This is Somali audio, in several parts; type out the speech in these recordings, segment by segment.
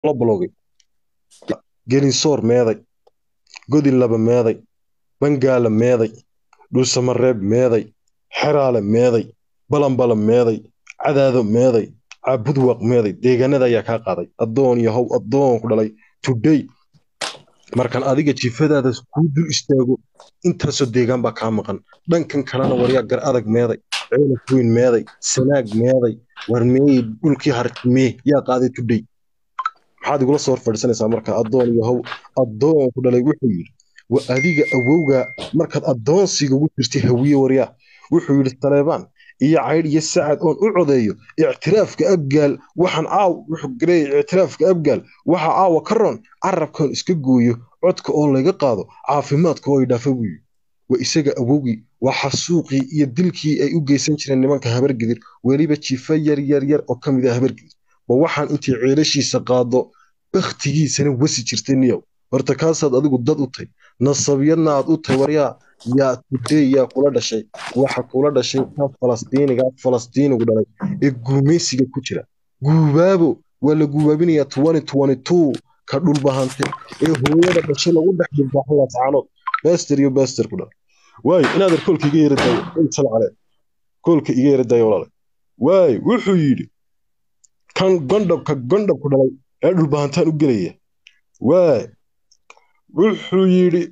la balogay gelinsoor meeday godin laba meeday bangaala meeday dhuusamareeb meeday xeraale meeday balanbala meeday cadaado meeday caabudwaq meeday deegaanada ayaa kaa qaaday addoon yahow addoon ku dhalay today markan adiga jifadaada kuu dul istaago intaasoo deegaan baa kaa maqan dhankan kalena waryaa gar adag meeday ceelaf weyn meeday sanaag meeday war meeyey dhulkii hartimee yaa qaaday today maxaad igula soo horfadhiisanaysaa marka addoon yahow addoon ku dhalay wuxuu yidhi wa adiga awowga markaad addoonsiga ugu jirtay hawiye waryaa wuxuu yidhi taleebaan iyo caydh iyo sacad oon u codeeyo ictiraafka abgaal waxaan caaw wuxuu gareeyay ictiraafka abgaal waxa caawa ka roon carabkan iska gooyo codka oo laga qaado caafimaadka oo ay dhaafa buu yidhi waa isaga awowgii waa xasuuqii iyo dilkii ay u geysan jireen nimanka habargidir weliba jifa yar yar yar oo ka mid ah habargidir ba waxaan intii ceelashiisa qaado bakhtigiisana wasi jirtay niyow horta kaasaad adigu dad u tay nasabiyadna aad u tay waryaa yaa tudey yaa kula dhashay waxa kula dhashay ka falastiiniga falastiinigu dhalay ee guumaysiga ku jira guubaabo waa la guubaabinayaa twenty twenty two ka dhulbahante ee hooyada dhashay lagu dhex dhulbaaxan laascaanood baster iyo baster ku dhalay waayo inaad ar koolka iga yara daayo sal cale koolka iga yara daayo walaale waayo wuxuu yidhi kan gondhabka gondhabku dhalay ee dhulbahantaan u gelaya waay wuxuu yidhi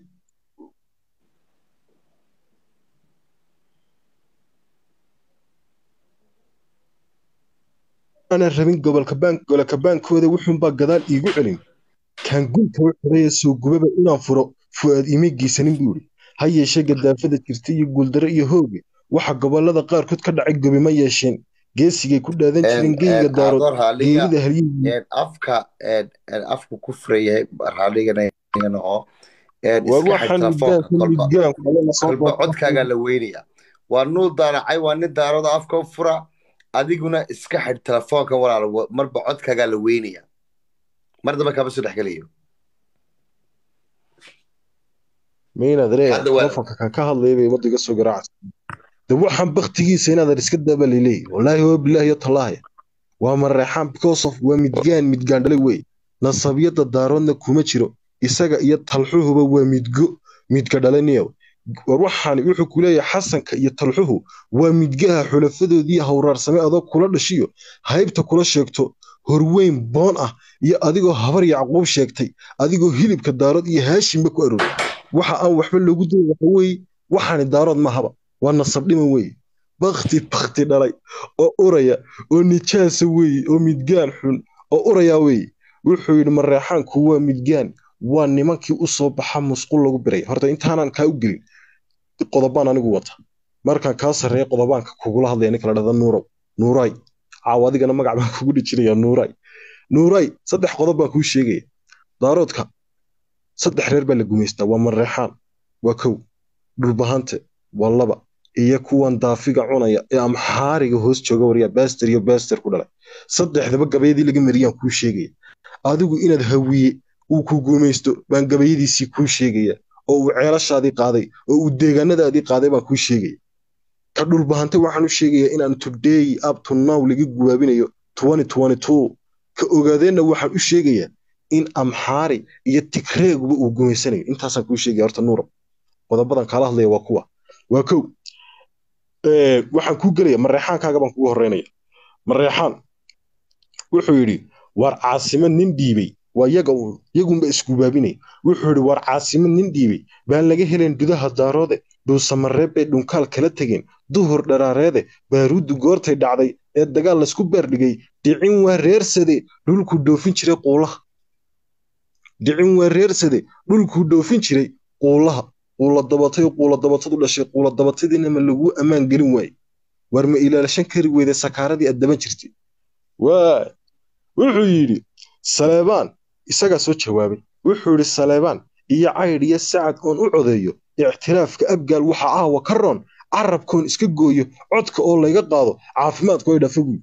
aanan rabin gobolka gobolka baankooda wuxuunbaa gadaal iigu celin kaan gunta u xidhaya soo gubaba inaan furo fu'aad iima geysanin buu yidhi ha yeeshee gadaafada jirta iyo guuldaro iyo hooge waxa gobolada qaarkood ka dhacay gobi ma yeesheen geesigay ku dhaadan jireen geyga daarood geerida halyihii afka afku ku furayahay raaligana oo war waxaan kolba codkaagaa la weynaya waa nuu daaracay waa nin daarada afka u fura adiguna iska xidh telefoonka walaal marba codkaagaa la weynaya mar dambe kama soo dhexgelayo maynad ree telefoonka kan ka hadlaya bay ummadda iga soo garaacaysa de waxaan baktigiisa inaadan iska daaba laleeyahy wallaahi waa bilaahi iyo tallaahi waa mareexaan because of waa midgaan midgaan dhalay wey nasabiyadda daaroodna kuma jiro isaga iyo talxuhuba waa midgo midka dhalaniyow war waxaan wuxuu ku leeyahay xasanka iyo talxuhu waa midgaha xulafadoodii hawraarsame adoo kula dhashiyo haybta kula sheegto horweyn boon ah iyo adigoo habar yacquub sheegtay adigoo hilibka daarood iyo haashimba ku aroor waxa aan waxba loogu dayn waxa weeye waxaani daarood mahaba waa nasabdhima weeye bakti bakti dhalay oo uraya oo nijaasa weeye oo midgaan xun oo uraya weeye wuxuu yidhi mareexaanku waa midgaan waa nimankii u soo baxa musqul lagu biray horta intaanan kaa u gelin qodobaan anigu wata markaan kaa sarreeya qodobaanka kugula hadlaya ninka la dhahda nuurow nuuray caaw adigana magac baan kugu dhijinaya nuuray nuuray saddex qodob baan kuu sheegaya daaroodka saddex reer baa la gumaystaa waa mareexaan waa kow dhulbahante waa laba iyo kuwan daafiga cunaya ee amxaariga hoos jooga waryaa baster iyo baster ku dhalay saddexdaba gabayadii laga mariyaan kuu sheegaya adigu inaad hawiye uu ku guumaysto baan gabayadiisii kuu sheegaya oo uu ceelashaadii qaaday oo uu deegaanadaadii qaaday baan kuu sheegaya ka dhulbahante waxaan u sheegayaa inaan today up to now laga gubaabinayo ka ogaadeenna waxaan u sheegayaa in amxaari iyo tigreeguba uu gumaysanayo intaasaan kuu sheegaya horta nuuro qodobadan kaala hadlaya waa kuwa waa kow waxaan kuu gelaya mareexaankaaga baan kugu horeynaya mareexaan wuxuu yidhi waar caasimad nin dhiibay waa yaga uun yagunba isgubaabinaya wuxuu yidhi waar caasimad nin dhiibay baan laga helayn gudaha daaroode dhuusamareeb bay dhunkaal kala tegeen duhur dharaareede baaruuddu goortay dhacday ee dagaal laysku beerdhigay dhicin waa reersade dhulkuu dhoofin jiray quulaha dhicin waa reersade dhulkuu dhoofin jiray quulaha quula dabatay quula dabatadu dhashay quula dabatadiina ma laguu ammaan gelin waaye waar ma ilaalashan kari weyday sakaaradii aad daban jirtay waay wuxuu yidhi saleebaan isagaa soo jawaabay wuxuu yidhi saleebaan iyo caydh iyo sacad oon u codeeyo ictiraafka abgaal waxa aawa ka roon carabkoon iska gooyo codka oo layga qaado caafimaadku ay dhafa guy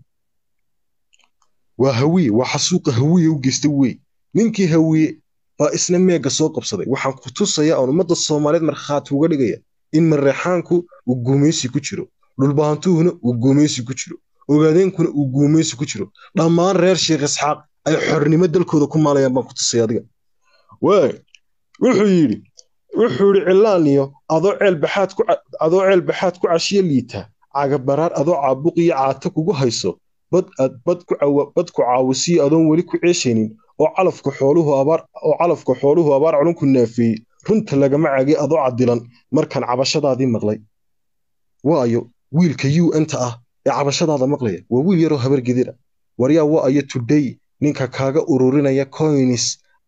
waa hawiye waa xasuuqa hawiye u geysta wey ninkii hawiye baa isna meega soo qabsaday waxaan ku tusayaa oon ummadda soomaaliyeed markhaati uga dhigaya in mareexaanku uu guumaysi ku jiro dhulbahantuhuna uu guumaysi ku jiro ogaadeenkuna uu guumaysi ku jiro dhammaan reer sheekh isxaaq ay xornimo dalkooda ku maalayaan baan ku tusay adiga waay wuxuu yidhi wuxuu yidhi cilaaniyo adoo ceelbaxaad ku adoo ceelbaxaad ku cashiyo liita cagabaraar adoo caabuq iyo caata kugu hayso bad aad bad ku bad ku caawisiyo adoon weli ku ceeshaynin oo calafka xooluhu abaar oo calafka xooluhu abaar culunku naafeeyey runta lagama caagay adoo cadilan markaan cabashadaadii maqlay waayo wiilka u n-ta ah ee cabashadaada maqlaya waa wiil yaroo habar gedira waryaa waayo today ninka kaaga ururinaya coins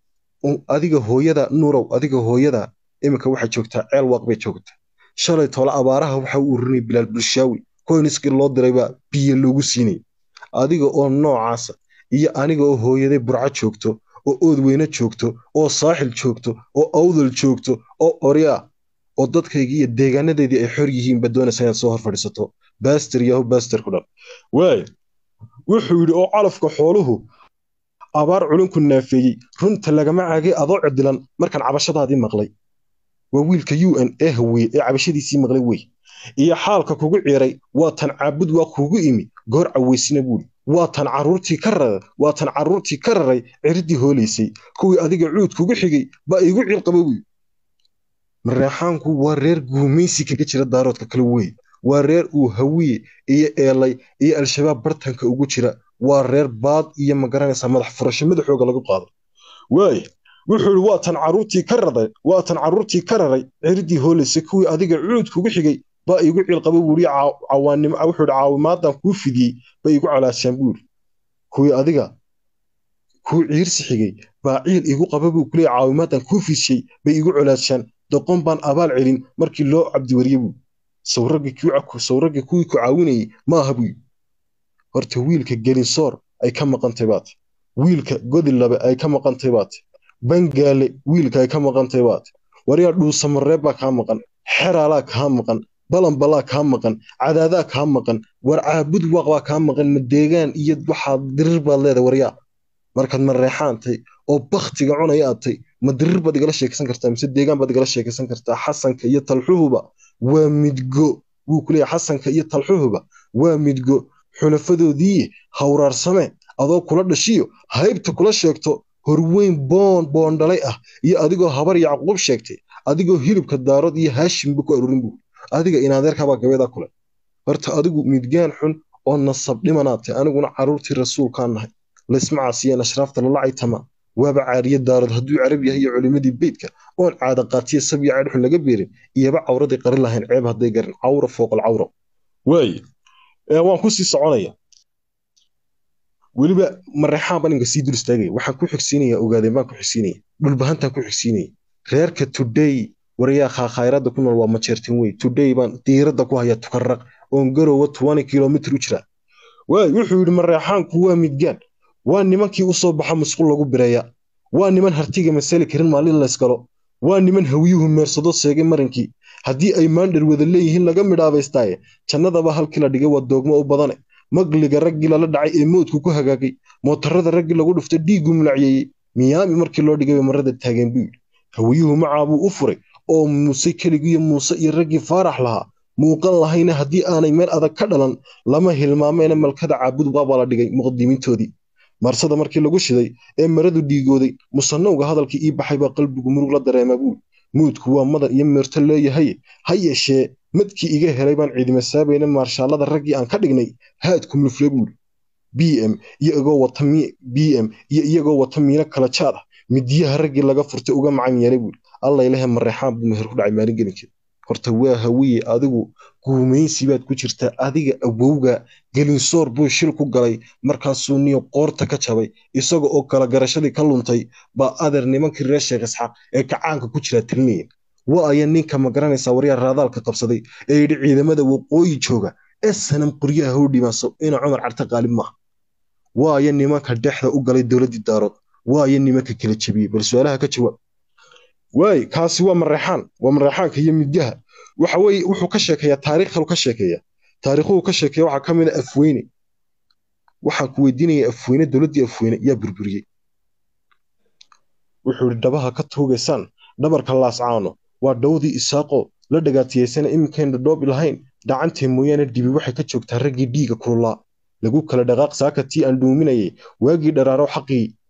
adiga hooyada nurow adiga hooyada iminka waxay joogtaa ceel waaq bay joogtaa shalay tole abaaraha waxa u ururinaya bilaal bulshaawi coinskii loo diraybaa biyo loogu siinay adiga oo noocaasa iyo aniga oo hooyaday burco joogto oo oodweyne joogto oo saaxil joogto oo awdal joogto oo oryaa oo dadkaygii iyo deegaanadeedii ay xor yihiin ba doonaysa inaad soo hor fadhiisato baster yahu baster ku dhan waay wuxuu yidhi oo calafka xooluhu abaar culunku naafeeyey runta lagama caagay adoo codilan markaan cabashadaadii maqlay waa wiilka u n ee hawiye ee cabashadiisii maqlay wey iyo xaalka kugu ciiray waa tan caabud waa kugu imi goor caweysina buuri waa tan caruurtii ka raray waa tan caruurtii ka raray ciridii hoolaysay kuwii adiga cuud kugu xigay baa igu ciilqaba buy mareexaanku waa reer guumaysi kaga jira daaroodka kale wey waa reer uu hawiye iyo eelay iyo al-shabaab bartanka ugu jira waa reer baad iyo magaranaysa madax furasho madaxooga lagu qaado waay wuxuu yidhi waa tan caruurtii ka raray waa tan caruurtii ka raray ciridii hoolaysay kuwii adiga cuud kugu xigay baa igu ciilqaba buuri cawaanimo wuxuu yidhi caawimaadan kuu fidiyey bay igu calaashaan buuri kuwii adiga kuu ciirsi xigay baa ciil igu qaba buu kuleeya caawimaadan kuu fidshay bay igu colaashaan doqon baan abaal celin markii loo cabdiwariye buu sawraggii kuwii ku caawinayey maaha buu horta wiilka gelinsoor ay ka maqantay baat wiilka godilabe ay ka maqantay baat bangaale wiilka ay ka maqantay baat waryaa dhuusamareeb baa kaa maqan xeraalaa kaa maqan balanbalaa kaa maqan cadaadaa kaa maqan war caabud waaq baa kaa maqan madeegaan iyo waxaad dirir baad leedahay waryaa markaad mareexaantay oo baktiga cunaya aadtay ma dirir baad igala sheekaysan kartaa mise deegaan baad igala sheekaysan kartaa xasanka iyo talxuhuba waa midgo wuu ku leeyahay xasanka iyo talxuhuba waa midgo xulafadoodii hawraarsame adoo kula dhashiyo haybta kula sheegto horweyn boon boondhalay ah iyo adigoo habar yacquub sheegtay adigoo hilibka daarood iyo haashimba ku aruurin buu adiga inaadeerkabaa gabeedaa kule horta adigu midgaan xun oo nasab dhimanaatay aniguna caruurtii rasuulkaan nahay laysma caasiyeen ashraafta lala caytama waaba caariye daarood hadduu carab yahay iyo culimadii beydka oon caada qaatiya sabya caydhxun laga beerin iyaba cawraday qarin lahayn ceeb hadday garin cawra fooqal cawra waaye waan ku sii soconaya weliba mareexaan baan inka sii dul istaagaya waxaan ku xigsiinaya ogaadeen baan ku xigsiinaya dhulbahantaan ku xigsiinaya reerka today waryaa khaakhayradda ku nool waa majeertin wey today baan diiradda ku haya tukarraq oon garowa twenty kilomitr u jira waay wuxuu yidhi mareexaanku waa midgaan waa nimankii u soo baxa musqul lagu bireeya waa niman hartiga masali karin maalin layskalo waa niman hawyuhu meersado seegay marinkii haddii ay maandhar wada leeyihiin laga midhaabaystaaye jannadaba halkii la dhigay waa doogmo u badane magliga raggii lala dhacay ee moodku ku hagaagay mootarada raggii lagu dhuftay dhiiggu mulacyeeyey miyaami markii loo dhigay marada taageen buu yidhi hawyuhu macaabuu u furay oo muuse keligiiyo muuse iyo raggii faarax lahaa muuqan lahayna haddii aanay meel adag ka dhalan lama hilmaameena malkada caabud baabaa la dhigay muqdimiintoodii marsada markii lagu shiday ee maradu dhiigooday musanowga hadalkii ii baxay baa qalbigu murug la dareemaa buuri muudku waa madan iyo meerto leeyahay ha yeeshee madkii iga helay baan ciidima saabayna maarshaallada raggii aan ka dhignay haadku mufle buuri b m iyagoo wata b m iyo iyagoo wata miino kala jaad ah midiyaha raggii laga furtay uga macan yeelay buuri allaylehe mareexaan buu meher ku dhacay maalin gelinkeed horta waa hawiye adigu guumaysi baad ku jirtaa adiga awowga gelinsoor buu shil ku galay markaasuu niyo qoorta ka jabay isaga oo kala garashadii ka luntay baa adeer nimankii reer sheekh isxaaq ee kacaanka ku jiraa talinayeen wa aya ninka ma garanaysaa waryaa raadaalka qabsaday ee yidhi ciidamada waqooyi jooga ee sanam qoryaha hoo dhimaaso ina cumar carte qaalib maaha wa aya nimanka dhexda u galay dowladdii daarood wa aya nimanka kala jebiyey bal su-aalaha ka jawaab waay kaasi waa mareexaan waa mareexaanka iyo midgaha waxa weye wuxuu ka sheekeeyaa taariikhal ka sheekeeya taariikhuhu ka sheekeeya waxaa ka mid a afweyne waxaan ku weydiinaya afweyne dowladdii afweyne yaa burburiyey wuxuu yidhi dhabaha ka tuugaysaan dhabarka laascaano waa dhowdii isaaqo la dhagaatiyaysana iminkeen dhadhoobi lahayn dhacantee mooyaane dibi waxay ka joogtaa raggii dhiiga kululaa lagu kala dhaqaaq saaka tii aan dhuuminayay waagii dharaaro xaqii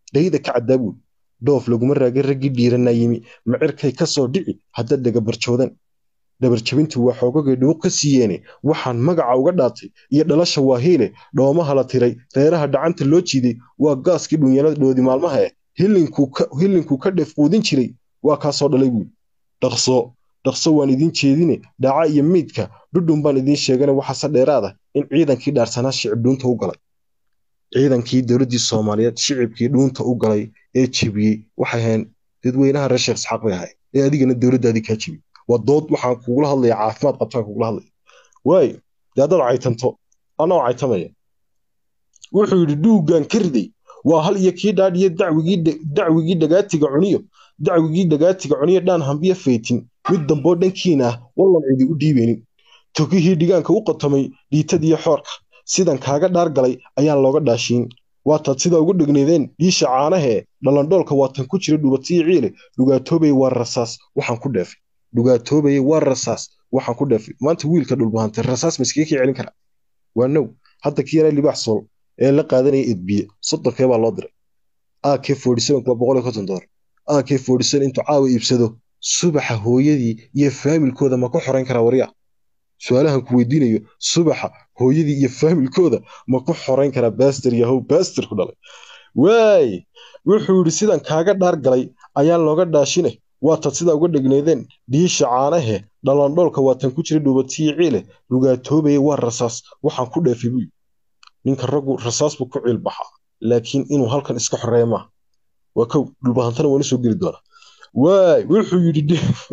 dhayda ka caddaa buuri dhoof laguma raagin raggii dhiiranaa yimi macirkay ka soo dhici hadda dhagabarjoodan dhabarjabintu waa xoogagay dhuuq ka siiyeene waxaan magaca uga dhaatay iyo dhalasha waa hiile dhoomaha la tiray reeraha dhacanta loo jiiday waa gaaskii dhunyaladhoodii maalmaha eh hilinkuu ka dheef quudin jiray waa kaa soo dhalay buuri dhaqso dhaqso waan idiin jeedine dhaca iyo miidka dhudhun baan idiin sheegana waxaase dheeraada in ciidankii dhaarsanaa shicib dhuunta u galay ciidankii dowladdii soomaaliyeed shicibkii dhuunta u galay ee jebiyey waxay ahayn dadweynaha reer sheekh isxaaq bay ahay ee adigana dowladdaadii kaa jebiyey waa dood waxaan kugula hadlaya caafimaad qabtaan kugula hadlaya waayo dee haddaad caytanto anoo caytamaya wuxuu yidhi dhuuggan ka riday waa hal iyo kii dhaadhiyo dacwigii dhagaatiga cuniyo dacwigii dhagaatiga cuniyo dhaan hambiyo faytin mid damboo dhankiina ah wallan cidi u dhiibeynin togihii dhigaanka u qotomay dhiitadiyo xoorka sidan kaaga dhaar galay ayaan looga dhaashiin waataad sidaa ugu dhegneedeen dhiisha caanahee dhalandhoolka waatan ku jira dhubatiyo ciile dhugaatoobay waa rasaas waxaan ku dheefay dhugaatoobay waa rasaas waxaan ku dheefay maanta wiilka dhulbahantay rasaas ma iskaga kii celin karaa waa now hadda kii yaraa libaax sool ee la qaadanaya edbiye soddonkee baa loo diray ak waa boqol iyo konton dolar ak intuu caawa iibsado subaxa hooyadii iyo faamilkooda ma ku xorayn karaa waryaa su-aalahan ku weydiinayo subaxa hooyadii iyo faamilkooda ma ku xorayn karaa baster yahow baster ku dhalay waay wuxuu yidhi sidan kaaga dhaar galay ayaan looga dhaashine waatad sidaa uga dhegneedeen dhiisha caanahe dhalandhoolka waatan ku jira dhuubatiyo ciile dhugaatoobaya waa rasaas waxaan ku dheefay buy ninka raggu rasaas buu ku ciil baxaa laakiin inuu halkan iska xoreeya maaha waa kow dhulbahantana waan usoo geli doonaa waay wuxuu yidhi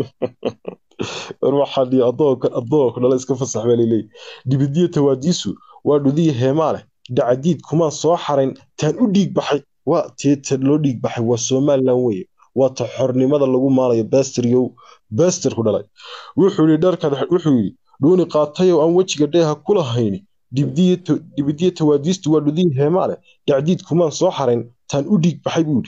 war waxaa dhihi addoonka addoonka dhala iska fasax baa laleeyahy dhibidiyo tawaadiisu waa dhudiya heemaa leh dacadiid kumaan soo xarayn taan u dhiig baxay waa teeta loo dhiig baxay waa somalilan weye waa ta xornimada lagu maalayo basteryow baster ku dhalay wuxuu yidhi dharkan wuxuu yidhi dhuuni qaatayow aan wejiga dheeha kula hayni dhibidiyo tawaadiistu waa dhudiya heemaa leh dacdiid kumaan soo xarayn taan u dhiig baxay buu yidhi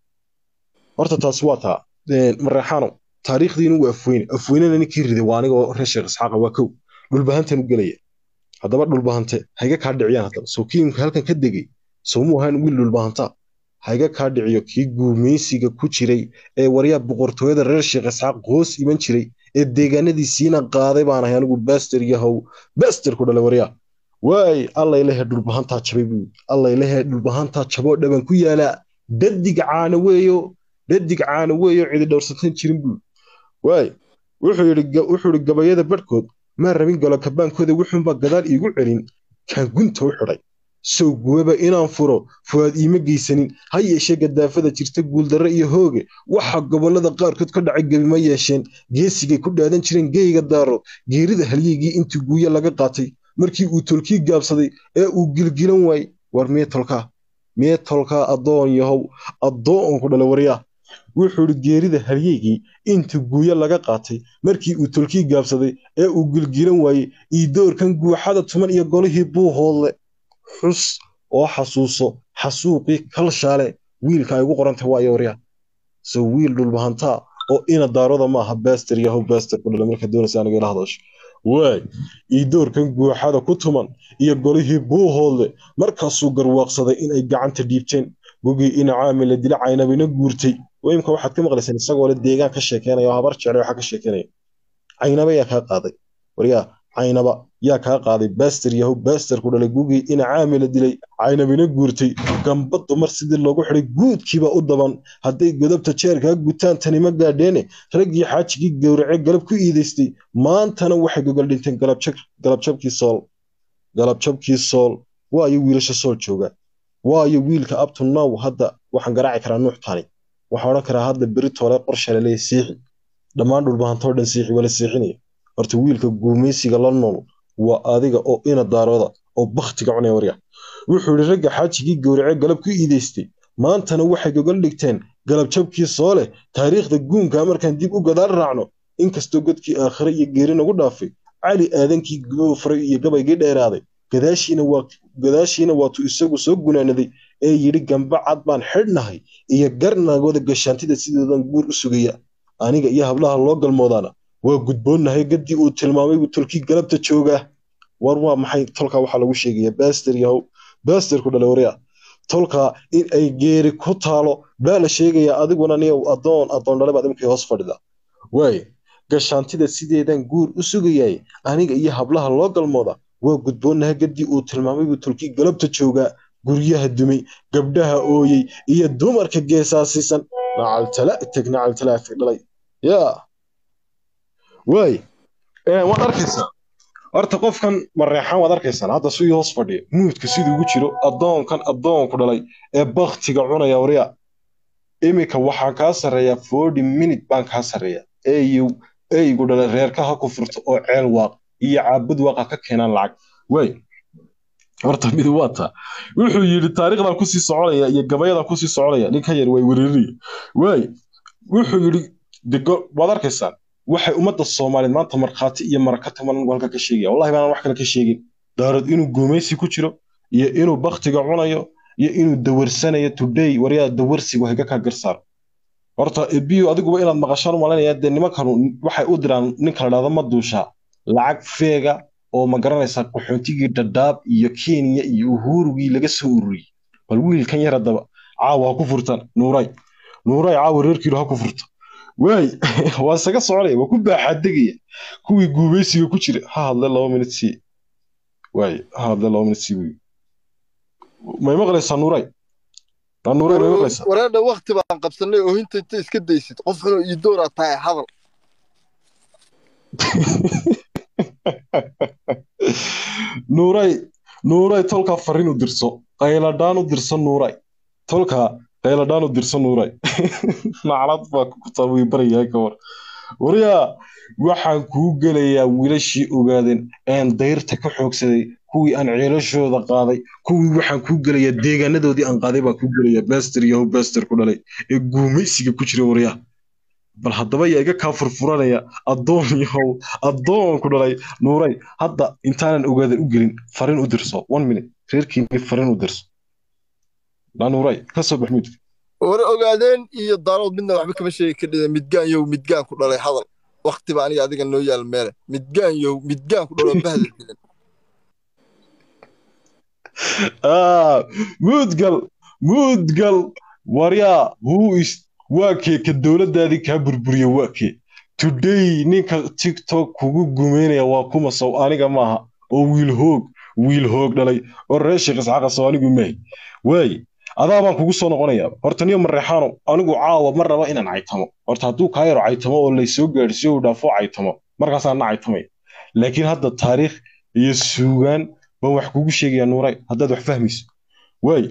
horta taasi waa taa mareexaano taariikhdiinu waa afweyne afweynena ninkii riday waa anigoo reer sheekh isxaaqa waa kow dhulbahantan u gelaya haddaba dhulbahante hayga kaa dhiciyaan haddaba soo kiimka halkan ka degay soomuu ahaan wiil dhulbahanta hayga kaa dhiciyo kii guumaysiga ku jiray ee waryaa boqortooyada reer sheekh isxaaq hoos iman jiray ee deegaanadiisiina qaaday baan ahay anigu baster yahow baster ku dhalay waryaa waay allaylehe dhulbahantaa jabay buu allaylehe dhulbahantaa jaboo dhaban ku yaalaa dadig caana weeyo dadig caana weeyo cidi dhowrsatan jirin buu waay wuxuu yidhi gabayada barhkood maa rabin galo kabaankooda wuxuunbaa gadaal iigu celin kaan gunta u xidhay sow guwaba inaan furo fuwaad iima geysanin ha yeeshee gadaafada jirta guuldarre iyo hooge waxa gobollada qaarkood ka dhacay gebi ma yeesheen geesigay ku dhaadan jireen geyga daaro geerida halyeygii intii guuyo laga qaatay markii uu tolkii gaabsaday ee uu gilgilan waayey war miye tolkaa miye tolkaa addoon yahow addoon ku dhala waryaa wuxuu yidhi geerida halyeygii inta guuyo laga qaatay markii uu tolkii gaabsaday ee uu gilgilan waayey iidoorkan guuxada tuman iyo golihii buu hoodle xus oo xasuuso xasuuqii kalshaale wiilka ay ugu qorantay waayo waryaa so wiil dhulbahantaa oo ina daaroda maaha baster yahow baster ku dhala marka doonaysa aniga ila hadasho waay iidoorkan guuxada ku tuman iyo golihii buu hoodle markaasuu garwaaqsaday inay gacanta dhiibteen gugii ina caamila dila caynabina guurtay imka waxaad ka maqlayseen isagoo le deegaan ka sheekeynaya oo habar jeclay waxaa ka sheekeynaya caynaba yaa kaa qaaday waryaa caynaba yaa kaa qaaday baster yahow baster ku dhalay gugii ina caamila dilay caynabina guurtay gamba dumar sidii loogu xidhay guudkiiba u daban hadday godobta jeerkaa gutaan tani ma gaadheene raggii xaajigii gowrace galab ku iidaystay maantana waxay gogol dhinteen galabjabkii sool galabjabkii sool waayo wiilasha sool jooga waayo wiilka abto now hadda waxaan garaaci karaa nuux tani waxaa odhan karaa hadda beri toole qorsha laleeya siixi dhammaan dhulbahantoo dhan siixi wala siixinaya horta wiilka guumaysiga la nool waa adiga oo ina daarooda oo bakhtiga cunaya warya wuxuu yidhi ragga xaajigii gowrace galab ku iidaystay maantana waxay gogol dhigteen galabjabkii soo leh taariikhda guunka markaan dib u gadaal raacno inkastoo godkii aakhire iyo geeri nagu dhaafay cali aadankii goofaray iyo gabaygii dheeraaday gadaashiina waatuu isagu soo gunaanaday ee yidhi gamba cad baan xidhnahay iyo garnagooda gashaantida sidoodan guur u sugaya aniga iyo hablaha loo galmoodaana waa gudboonnahay gaddii uu tilmaamay buu tolkii galabta joogaa war waa maxay tolkaa waxaa lagu sheegaya baster yahow baster ku dhala waryaa tolka in ay geeri ku taalo baa la sheegayaa adiguna niyow adoon adoon dhale baad imkii hoos fadhida waay gashaantida sideedan guur u sugayay aniga iyo hablaha loo galmooda waa gudboonaha gadii uu tilmaamay buu tolkii galabta joogaa guryaha dumay gabdhaha ooyey iyo dumarka geesaasiisan nacaltala teg nacaltala teg dhalay yaa waay waad arkaysaa horta qofkan mareexaan waad arkaysaan hadda sidii hoos fadhiya muudka siduu ugu jiro addoonkan addoonku dhalay ee baktiga cunaya warya iminka waxaa kaa sarreeya forty minute baan kaa sarreeya eeyu eygu dhalay reerka ha ku furto oo ceel waaq iyo caabud waaqa ka keenaan lacag waay horta mid waa taa wuxuu yidhi taariikhdan kusii soconaya iyo gabayadan kusii soconaya ninka yar way wereeriya waay wuxuu yidhi dego waad arkaysaan waxay ummadda soomaaliyeed maanta markhaati iyo maraka taman halka ka sheegaya wallahi baanaan wax kale ka sheegin daarad inuu guumaysi ku jiro iyo inuu baktiga cunayo iyo inuu dawarsanayo today waryaa dawarsigu hayga kaa garsaar horta ebiyo adiguba inaad maqashaan malanaya dee nimankanu waxay u diraan ninka la dhahdo ma duushaa lacag feega oo ma garanaysaa qaxoontigii dhadhaab iyo kenya iyo uhurugii laga soo ururiyey bal wiilkan yar haddaba caawa ha ku furtaan nuuray nuuray caawa reerkiilu ha ku furta waay waa isaga soconaya waa ku baaxaadegaya kuwii guubaysiga ku jira ha hadle laba minut sii waay ha hadle laba minut sii wey may maqlaysaa nuuray nuuray may maqlaysaa wareedha wakti baan qabsanay oohinta inta iska daysid qof xunoo ii dooraa tahay hadal nuuray nuuray tolkaa farriin u dirso qayladhaan u dirso nuuray tolkaa qayladhaan u dirso nuuray naclad baa ku taawii barayahay ka war waryaa waxaan kuu gelayaa wiilashii ogaadeen een dayrta ka xoogsaday kuwii aan ceelashooda qaaday kuwii waxaan kuu gelayaa deegaanadoodii aan qaaday baan kuu gelayaa baster yahow baster ku dhalay ee guumaysiga ku jira waryaa bal haddaba yaa iga kaa furfuranaya addoon yahow addoonku dhalay nuuray hadda intaanan ogaadan u gelin farin u dirso one minute reerkiini farin u dirso na nuuray ka soo bax muudka war ogaadeen iyo daarood midna waxba kama sheegi kadhida midgaan yow midgaan ku dhalay hadal waktiba aniga adiga noo yaal meele midgaan yow midgaan ku dhaloo bahda dilan muudgal muudgal waryaa who is waa kee ka dowladdaadii kaa burburiya waa kee today ninka tiktok kugu gumeynaya waa kuma sow aniga maaha oo wiil hoog wiil hoog dhalay oo reer sheekh isxaaqa sow anigu maahay waay adaa baan kugu soo noqonayaa horta niyo mareexaano anigu caawa ma raba inaan caytamo horta hadduu kaa yaro caytamo oo laysoo gaadhsiyo uu dhaafo caytamo markaasaan na caytamaya laakiin hadda taariikh iyo suugaan baan wax kugu sheegayaa nuuray haddaad wax fahmayso waay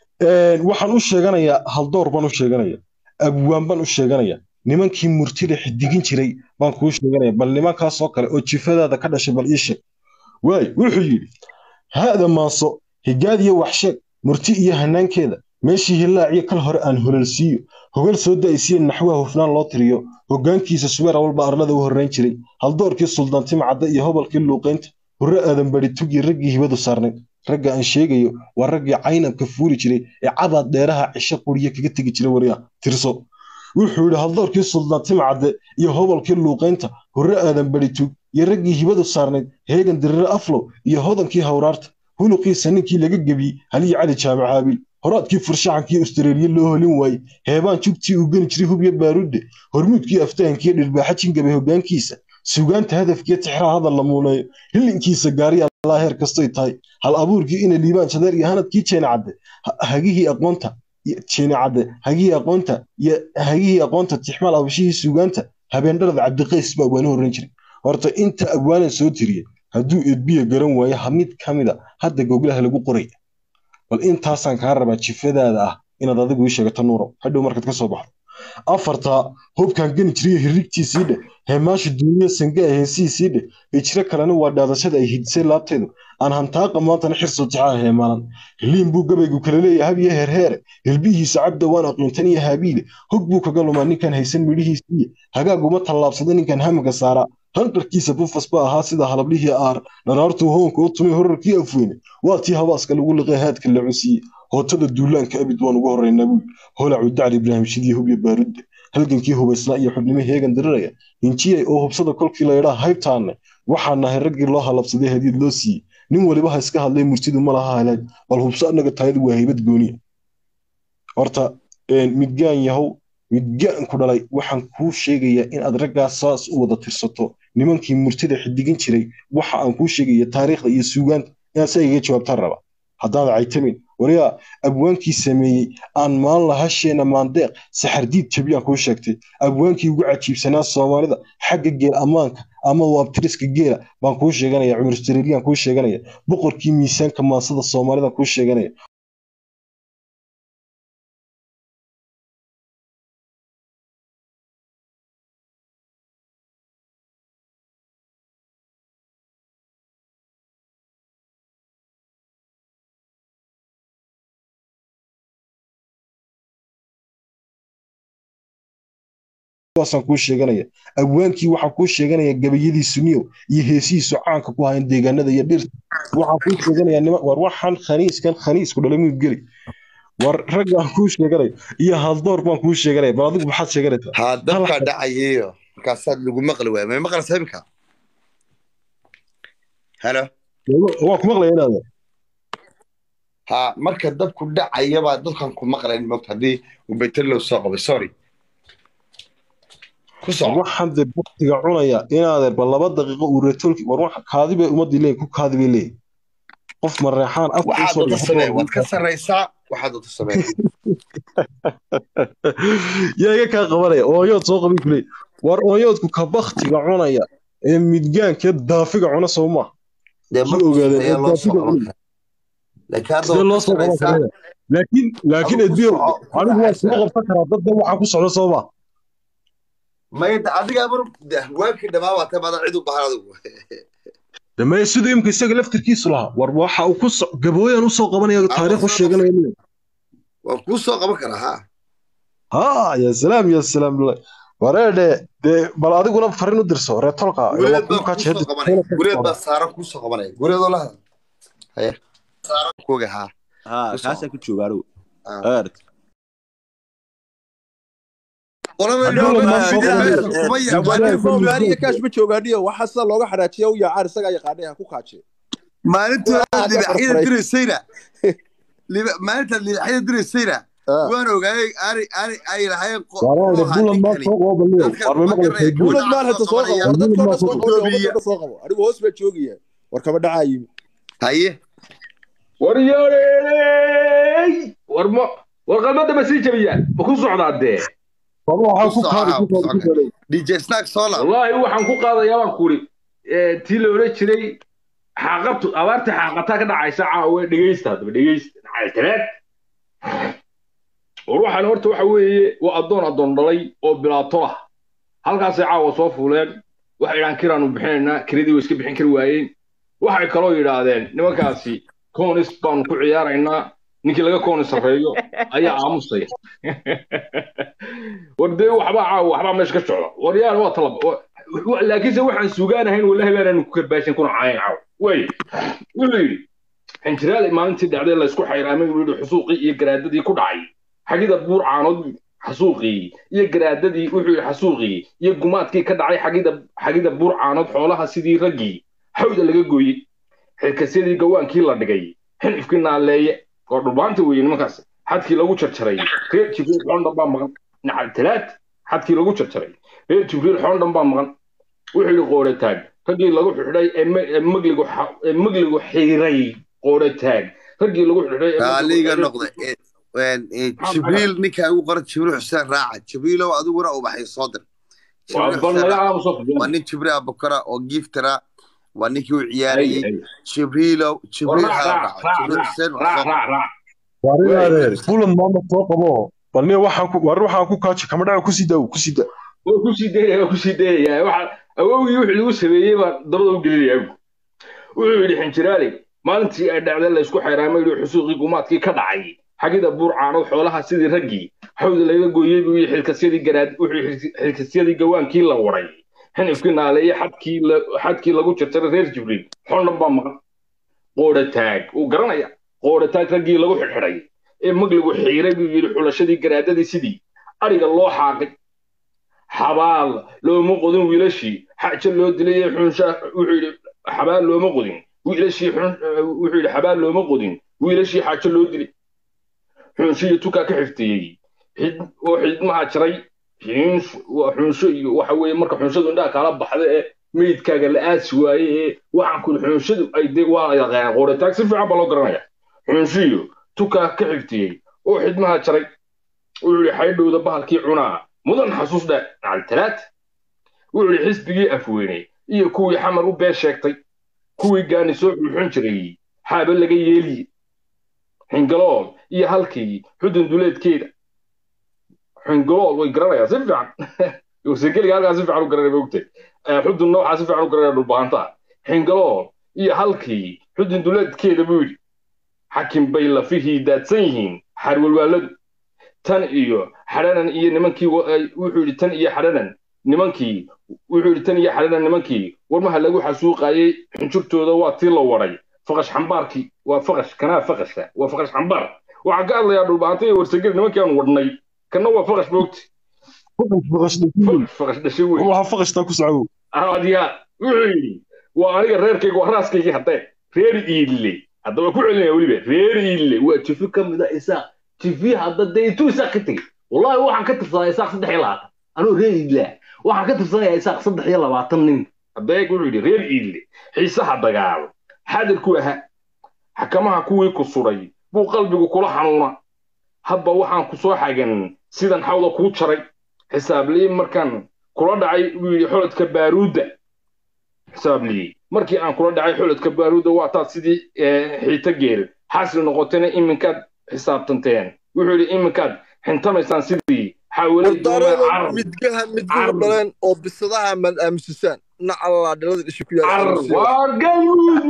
waxaan u sheeganayaa haldoor baan u sheeganaya abwaan baan u sheeganaya nimankii murtida xidigin jiray baan kuu sheeganaya bal nimankaasoo kale oo jifadaada ka dhashay bal ii sheeg waay wuxuu yidhi haada maaso higaad iyo waxsheeg murti iyo hanaankeeda meeshii hilaaciyo kal hore aan hololsiiyo hogal soo da'aysiya naxwaha hufnaan loo tiriyo hoggaankiisa subeer walba arlada u horrayn jiray haldoorkii suldaantima cadda iyo hobalkii luuqaynta hurre aadan bari tugii raggii hibadu saarnayd ragga aan sheegayo waa raggii caynabka fuuri jiray ee cabaad dheeraha cisho quriye kaga tegi jiray waryaa tirso wuxuu yidhi haldoorkii suldaantima cadde iyo hobalkii luuqaynta hurre aadan bari tug iyo raggii hibadu saarnayd heegan dirire aflow iyo hodankii hawraarta huluqiisa ninkii laga gebiyey haliyi cali jaamac haabiil horaadkii furshaxankii austareeliya loo holin waayey heebaan jugtii uu geni jiray hubyo baarudde hormuudkii aftahankiiyo dhirbaaxa jingabay hoggaankiisa sugaanta hadafkiiyo tixraha hadal la muuneeyo hillinkiisa gaariya allaa heer kastoy tahay hal abuurkii ina liibaan jadeer iyo hanadkii jeene cadde hagihii aqoonta jeene cadde hagihii aqoonta iyo hagihii aqoonta tixmaal abashihii sugaanta habeendharada cabdiqays baa waana horran jiray horta inta abwaanan soo tiriyey hadduu edbiya garan waayo ha mid ka mida hadda goglaha lagu qoraya bal intaasaan kaa rabaa jifadaada ah inaad adigu ii sheegato nuurow hadhow markaad ka soo baxdo afartaa hubkaan geni jiriyo hirrigtiisii dheh heemaasha duuniya sangaa heesihiisii dheh hijro kalena waa dhaadashada ay hidisay laabteedu aan hantaaqa maantana xirso tixaa heemaalan hiliin buu gabaygu kala leeyahay habiyo heerheere hilbihiisa cabda waan aqiintan iyo haabiile hog buu kaga lumaa ninkaan haysan midhihiisiiye hagaaguma tallaabsada ninkaan hamaga saaraa hanqarkiisa bufas ba ahaa sida halablihii aar dharaartuu hoonka u tumay horarkii afweyne waa tii habaaska lagu liqay haadka la cunsiiye hootada duulaanka abid waan ugu horraynaa buul holacu dacli ibraahim shidiye hubyo baarudde halgankii hubaysnaa iyo xubnimo heegan diriraya hinjiyay oo hubsada kolkii laydhaa haybtaanne waxaan nahay raggii loo halabsaday hadiid loo siiyey nin waliba ha iska hadlay murtidu ma laha halaag bal hubso annaga taayadu waa haybad gooniya horta midgaan yahow midgaan ku dhalay waxaan kuu sheegayaa in aad raggaas saas u wada tirsato nimankii murtida xidigin jiray waxa aan kuu sheegaya taariikhda iyo suugaanta inaad sa iga jawaabtaan raba haddaad caytamin waliyaa abwaankii sameeyey aan maan lahasheena maandeeq saxardiid jabiyaan kuu sheegtay abwaankii ugu cajiibsanaa soomaalida xagga geel ammaanka ama waabtiriska geela baan kuu sheeganaya cumar jareeriyaan kuu sheeganaya boqorkii miisaanka maansada soomaalida kuu sheeganaya waasaan kuu sheeganaya abwaankii waxaa kuu sheeganaya gabayadiisu niyow iyo heesihiisu caanka ku hayan deegaanada iyo dhirta waxaa kuu sheeganaya nima war waxaan khaniiskan khaniisku dhalay muu geli war raggaan kuu sheeganaya iyo haldoor baan kuu sheeganaya bal adigu maxaad sheeganaysaa haa dabkaa dhacayeyo markaasaad lagu maqli waaya may maqlaysaa imika halo waa ku maqlaya inaad haa marka dabku dhacayabaa dadkan ku maqlayn mogta haddii uu beterlow soo qabay sorry waxaan dee baktiga cunaya inaadeer bal laba daqiiqo uu retoolki war wax kaadi bay ummadii leeyihin ku kaadi bay leeyihin qof mareexaan af waad ka sarraysaa waxaad wata sameen yaa iga kaa qabanaya ooyood soo qabin kuley war ooyoodku ka baktiga cunaya ee midgaankee daafiga cuna soo maa laakiin laakiin edbiyo anigu waa soo qabsan karaa dadda waxaa ku socda soo maa mayda adiga mar hawaankii dhamaa waa tay badan cid u bahan adigu damaya siduu imka isaga laftirkiisu lahaa war waxa uu ku gabooyan usoo qabanaya taariikh u sheeganaya waan kuu soo qaban karaa ha ha ya salaam ya salaam wareedhe dee bal adiguna farin u dirso reetolka gureed baa saaran kuu soo qabanaya gureedoo lahada haya saaran kuoga ha ha kaasaa ku jooga anigu erd kaash ma joogaaniyo waxa sida looga xadhaajiya u yaacaan isagaa yaqaanay ha ku kaaje maalintaad libaxyada diraysayna maalintaad libaxyada diraysayna waan ogaayay ani ani ay lahayn buulad maal hata soo qabo dadkoo dhan soo qabo anigu hoos baa joogaya war kama dhacaa yimi haye war yoorey war ma war qalbada ma sii jabiyaan ma ku socdaa dee dj snack solar wallaahi waxaan ku qaadayaa baan kuri tii la odhan jiray xaaqabtu abaarta xaaqataa ka dhacaysa caawe dhegeysta haddaba dhegeysta nacaltaleed war waxaan horta waxa weeye waa addoon addoon dhalay oo bilaato ah halkaasay caawa soo fuuleen waxay idhaan kiraanu bixinaynaa kiradii way iska bixin kari waayeen waxay kaloo yidhaahdeen nimankaasi koonis baanu ku ciyaaraynaa ninkii laga kooni sarreeyo ayaa aamusaya war dee waxbaa caawa waxbaa meesha ka socda war yaan waa talaba laakiinse waxaan sugaanahayn wallahi baanaanu ku karbaashin kuna caayan caawa way wuxuu yidhi xinjiraada maalintii dhacday laysku xayraamay uu yidhi xusuuqii iyo garaadadii ku dhacay xagida buur caanood xasuuqii iyo garaadadii wuxuu yidhi xasuuqii iyo gumaadkii ka dhacay xagida xagida buur caanood xoolaha sidii raggii xawda laga gooyey xilkasyadii gawaankii la dhigay xinifkii naaleeye oo dhulbaanta weeye nimankaas xadkii lagu jarjaray reer jibriil xoondhan baa maqan nacal talaad xadkii lagu jarjaray reer jibriil xoondhan baa maqan wuxuu yidhi qoorataag raggii lagu xidhay ee magligu ee magligu xiiray qoorataag raggii lagu xidhay liga noqday jibriil ninka ugu qoran jibriil xuseen raaca jibriilow adiguna ubaxay soo dir waa nin jibriil abukara oo giftara waa ninkii u ciyaarayey jibriilow jibriil hala raaco jibriil xuseen warinaadee fulan maama soo qabo balne waxaan war waxaan ku kaaji kama dhaca ku sida ku sida waa ku sii dayaya waa ku sii dayaya waxa awowgii wixii lagu sameeyey baa dabada u gelinaya wuxuu yidhi xinjiraali maalintii ay dhacday la isku xayraamay yidhi xusuuqii gumaadkii ka dhacay xagida buur caanood xoolaha sidii raggii xawda laga gooyey buu yidhi xilkasyadii garaad wuxuu xilkasyadii gawaankii la waray xinifkii naaleeye xadkii xadkii lagu jarjaray reer jibriil xondhan baa maqan qoodhataag uu garanaya qoodhataag raggii lagu xidhxidhay ee magligu xiiray buu yidhi xulashadii garaadadii sidii ariga loo xaaqay xabaal looma qodin wiilashii xaja loo dilay ee xunshaa wuxuu yidhi xabaal looma qodin wiilashii wuxuu yidhi xabaal looma qodin wiilashii xaajo loo dilay xunshiyo tukaa ka xifteeyey oo xidmaha jiray xunsho iyo waxa weeye marka xunshadu indhaha kala baxda ee meydkaaga la aasi waaye ee waxaan kuli xunshadu ay de waa yaqaan qoritaag si fiican baa loo garanaya xunshiyo tukaa ka xifteeyey oo xidmaha jaray wuxuu yidhi xaydhowda bahalkii cunaa mudan xasuus dhe nacaltalaad wuxuu yidhi xisbigii afweyney iyo kuwii xamar u been sheegtay kuwii gaani soo xulxun jiray xaaba laga yeeliye xingalool iyo halkii xudun duleedkeeda xingalool way garanayaan si fiican sekeliga halkaa si fiican u garanaya mogtay xudun noocaa si fiican u garanaya dhulbahantaa xingalool iyo halkii xudun duleedkeeda buu yidhi xakim bay lafihii daadsan yihiin xarwalwaaladu tan iyo xadhanan iyo nimankii wuxuu yidhi tan iyo xadhanan nimankii wuxuu yidhi tan iyo xadhanan nimankii warmaha lagu xasuuqayey xunjurtooda waa tii la waday faqash xambaarkii waa faqash kanaa faqashka waa faqash xambaar waxaan ka hadlayaa dhulbaanta iyo warsageli nimankii aan wadhnay kana waa faqash moogti faqash dhashay wey waxa faqashtaa ku socdo adiyaa wuxuu yidhi waa aniga reerkayga waa raaskaygii haddee reer iille haddaba ku celinaya weliba reer iille waa jifi ka mid a isaaq jifi hadda dee intuu isaaq ka tegey wallahi waxaan ka tirsadaa isaaq saddex iyo labaatan anuu reer iille waxaan ka tirsanayaa isaaq saddex iyo labaatan nin hadeeg wuxuu yidhi reer iille xiisaha dagaal xadirku ahaa xakamaha kuwii ku sudhay buu qalbigu kula xanuuna hadba waxaan ku soo xagan sidan xawda kuu jaray xisaabliyi markaan kula dhacay buu yidhi xolodka baaruudda xisaabliyi markii aan kula dhacay xolodka baaruudda waa taad sidii xiito geel xaasil noqotayna iminkaad xisaabtanteen wuxuu yidhi iminkaad xintamaysaan sidii xawalay midgaha midguhu dhaleen oo bisadaha mad aamusisaan nacalaa dhalada dhishi ku waa galmuud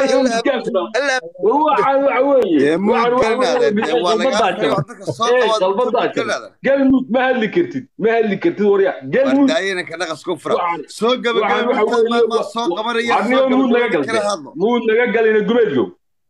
galmuud ma hadli kartid ma hadli kartid warya galmuud naga galina gumeedgow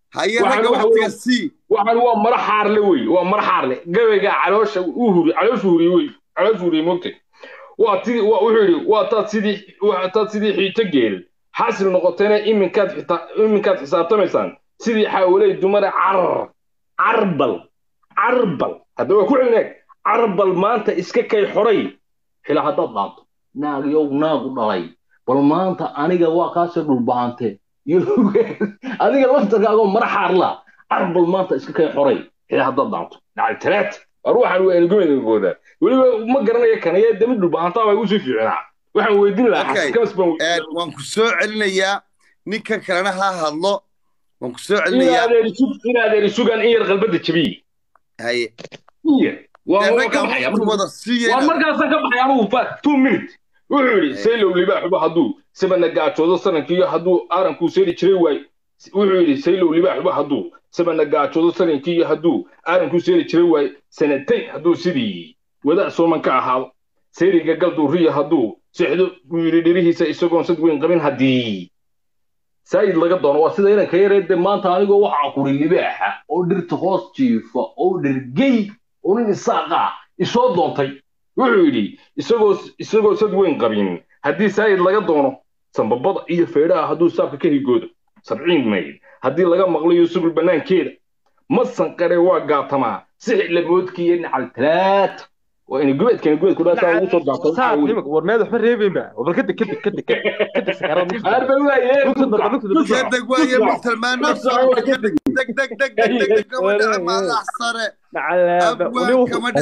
waxaan waa mara xaarle wey waa mara xaarle gabayga caloosha u huri calooshu huriye wey calooshu huriye mogtay waa tidii wuxuu yidhi waa taad sidii waa taad sidii xiito geel xaasil noqotayna iminkaad iminkaad xisaabtamaysaan sidii xaawaley dumare car carbal carbal hadda waa ku celinaag carbal maanta iska kay xoray xila haddaad dhaanto naag yow naagu dhalay bal maanta aniga waa kaasoo dhulbaante adiga laftarkaagoo mara xaarla carbal maanta iska kay xoray xila haddaad dhaanto dhacay talaat ruuxan waa enigooda weliba ma garanaya kanaya dami dhulbaantaa baa usii fiicnaa waxaan weydiin lahaa waan ku soo celinayaa ninkan kalena ha hadlo waan ku soo celinayaa in adeer isugan in yar qalbada jabiye haye waa markaasaan ka baxay anugu two minute wuxuu yidhi saylow libaaxuba hadduu sabana gaajoodo sanankiiyo hadduu aarankuu seeri jiray waay wuxuu yidhi saylow libaaxuba hadduu sabana gaajoodo sanankiiyo hadduu aarankuu seeri jiray waay sanatayn hadduu sidii wadac sooman ka ahaado sayriga galduuriya hadduu sixdo buu yidhi dhirihiisa isagoon sad weyn qabin haddii saayid laga doono waa sida inanka yareedde maanta anigoo waxaa kuri libaaxa oo dhirta hoos jiifa oo dhergey oo nin isaaqa isoo doontay wuxuu yidhi isagoo isagoo sad weyn qabin haddii saayid laga doono sambabada iyo feedhaha hadduu saabka ka higoodo sabciin mayl haddii laga maqlayo subul bannaankeeda masanqare waa gaatamaa sixi lamoodkiiyo nacal talaata waa ina gubeedkana gubeedku dhaasaa ugu soo gaabtay war meed waxba reebaynba bal kadeg kadeg kadeg kadeg arba waaye kadeg waaye muxtalmaano deg deg deg deg deg deg gabadha maadax sare abwaan kama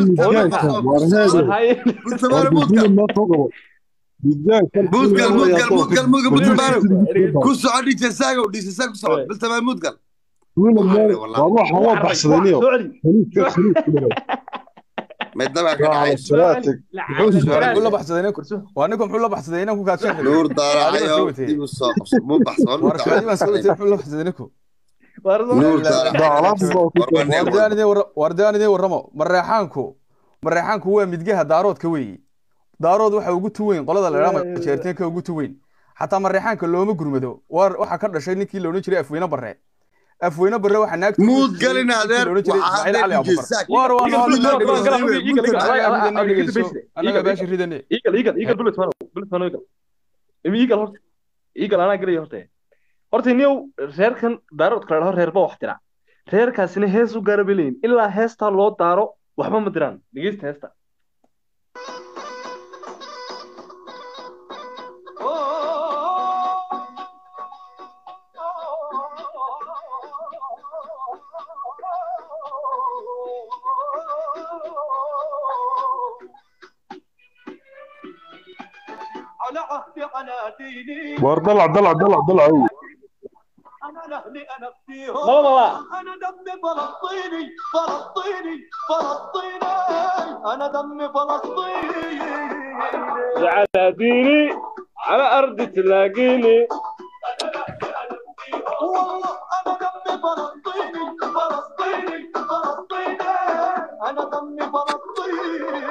dhaca mudgal mudgal mudgal mudgal mudgal ku soco dhiisasaago dhiisasaa ku soco biltabaa mudgal waa ninka muxuu la baxsaday inaan ku kaadsan nuur daaracayo dib u soo qabso mu baxso war kaadiban soo witay muxuu la baxsaday ninku wardaan idin warramo mareexaanku mareexaanku waa midgaha daaroodka weeye daarood waxa ugu tuweyn qolada la idhaha jeerteenka ugu tuweyn xataa mareexaanka looma gurmado waxaa ka dhashay ninkii la odhan jiray afweyne barre afweyne barre waxaa naag muud galin adeer anaga baashi ridane iigal iigal iigal bullet mano bullet mano iigal iigal horta iigal anaa gelaya horta horta niyow reerkan daaroodka la dhaho reerba wax dira reerkaasina hees u gaara bay leeyihin ilaa heestaa loo daaro waxba ma diraan dhegeysta heesta على عهدي على ديني war dalac dalac dalac dalac انا لاهلي انا فيهم mala mala انا دمي فلسطيني فلسطيني فلسطيني انا دمي فلسطيني على ديني على أرض تلاقيني والله انا دمي فلسطيني فلسطيني فلسطيني انا دمي فلسطيني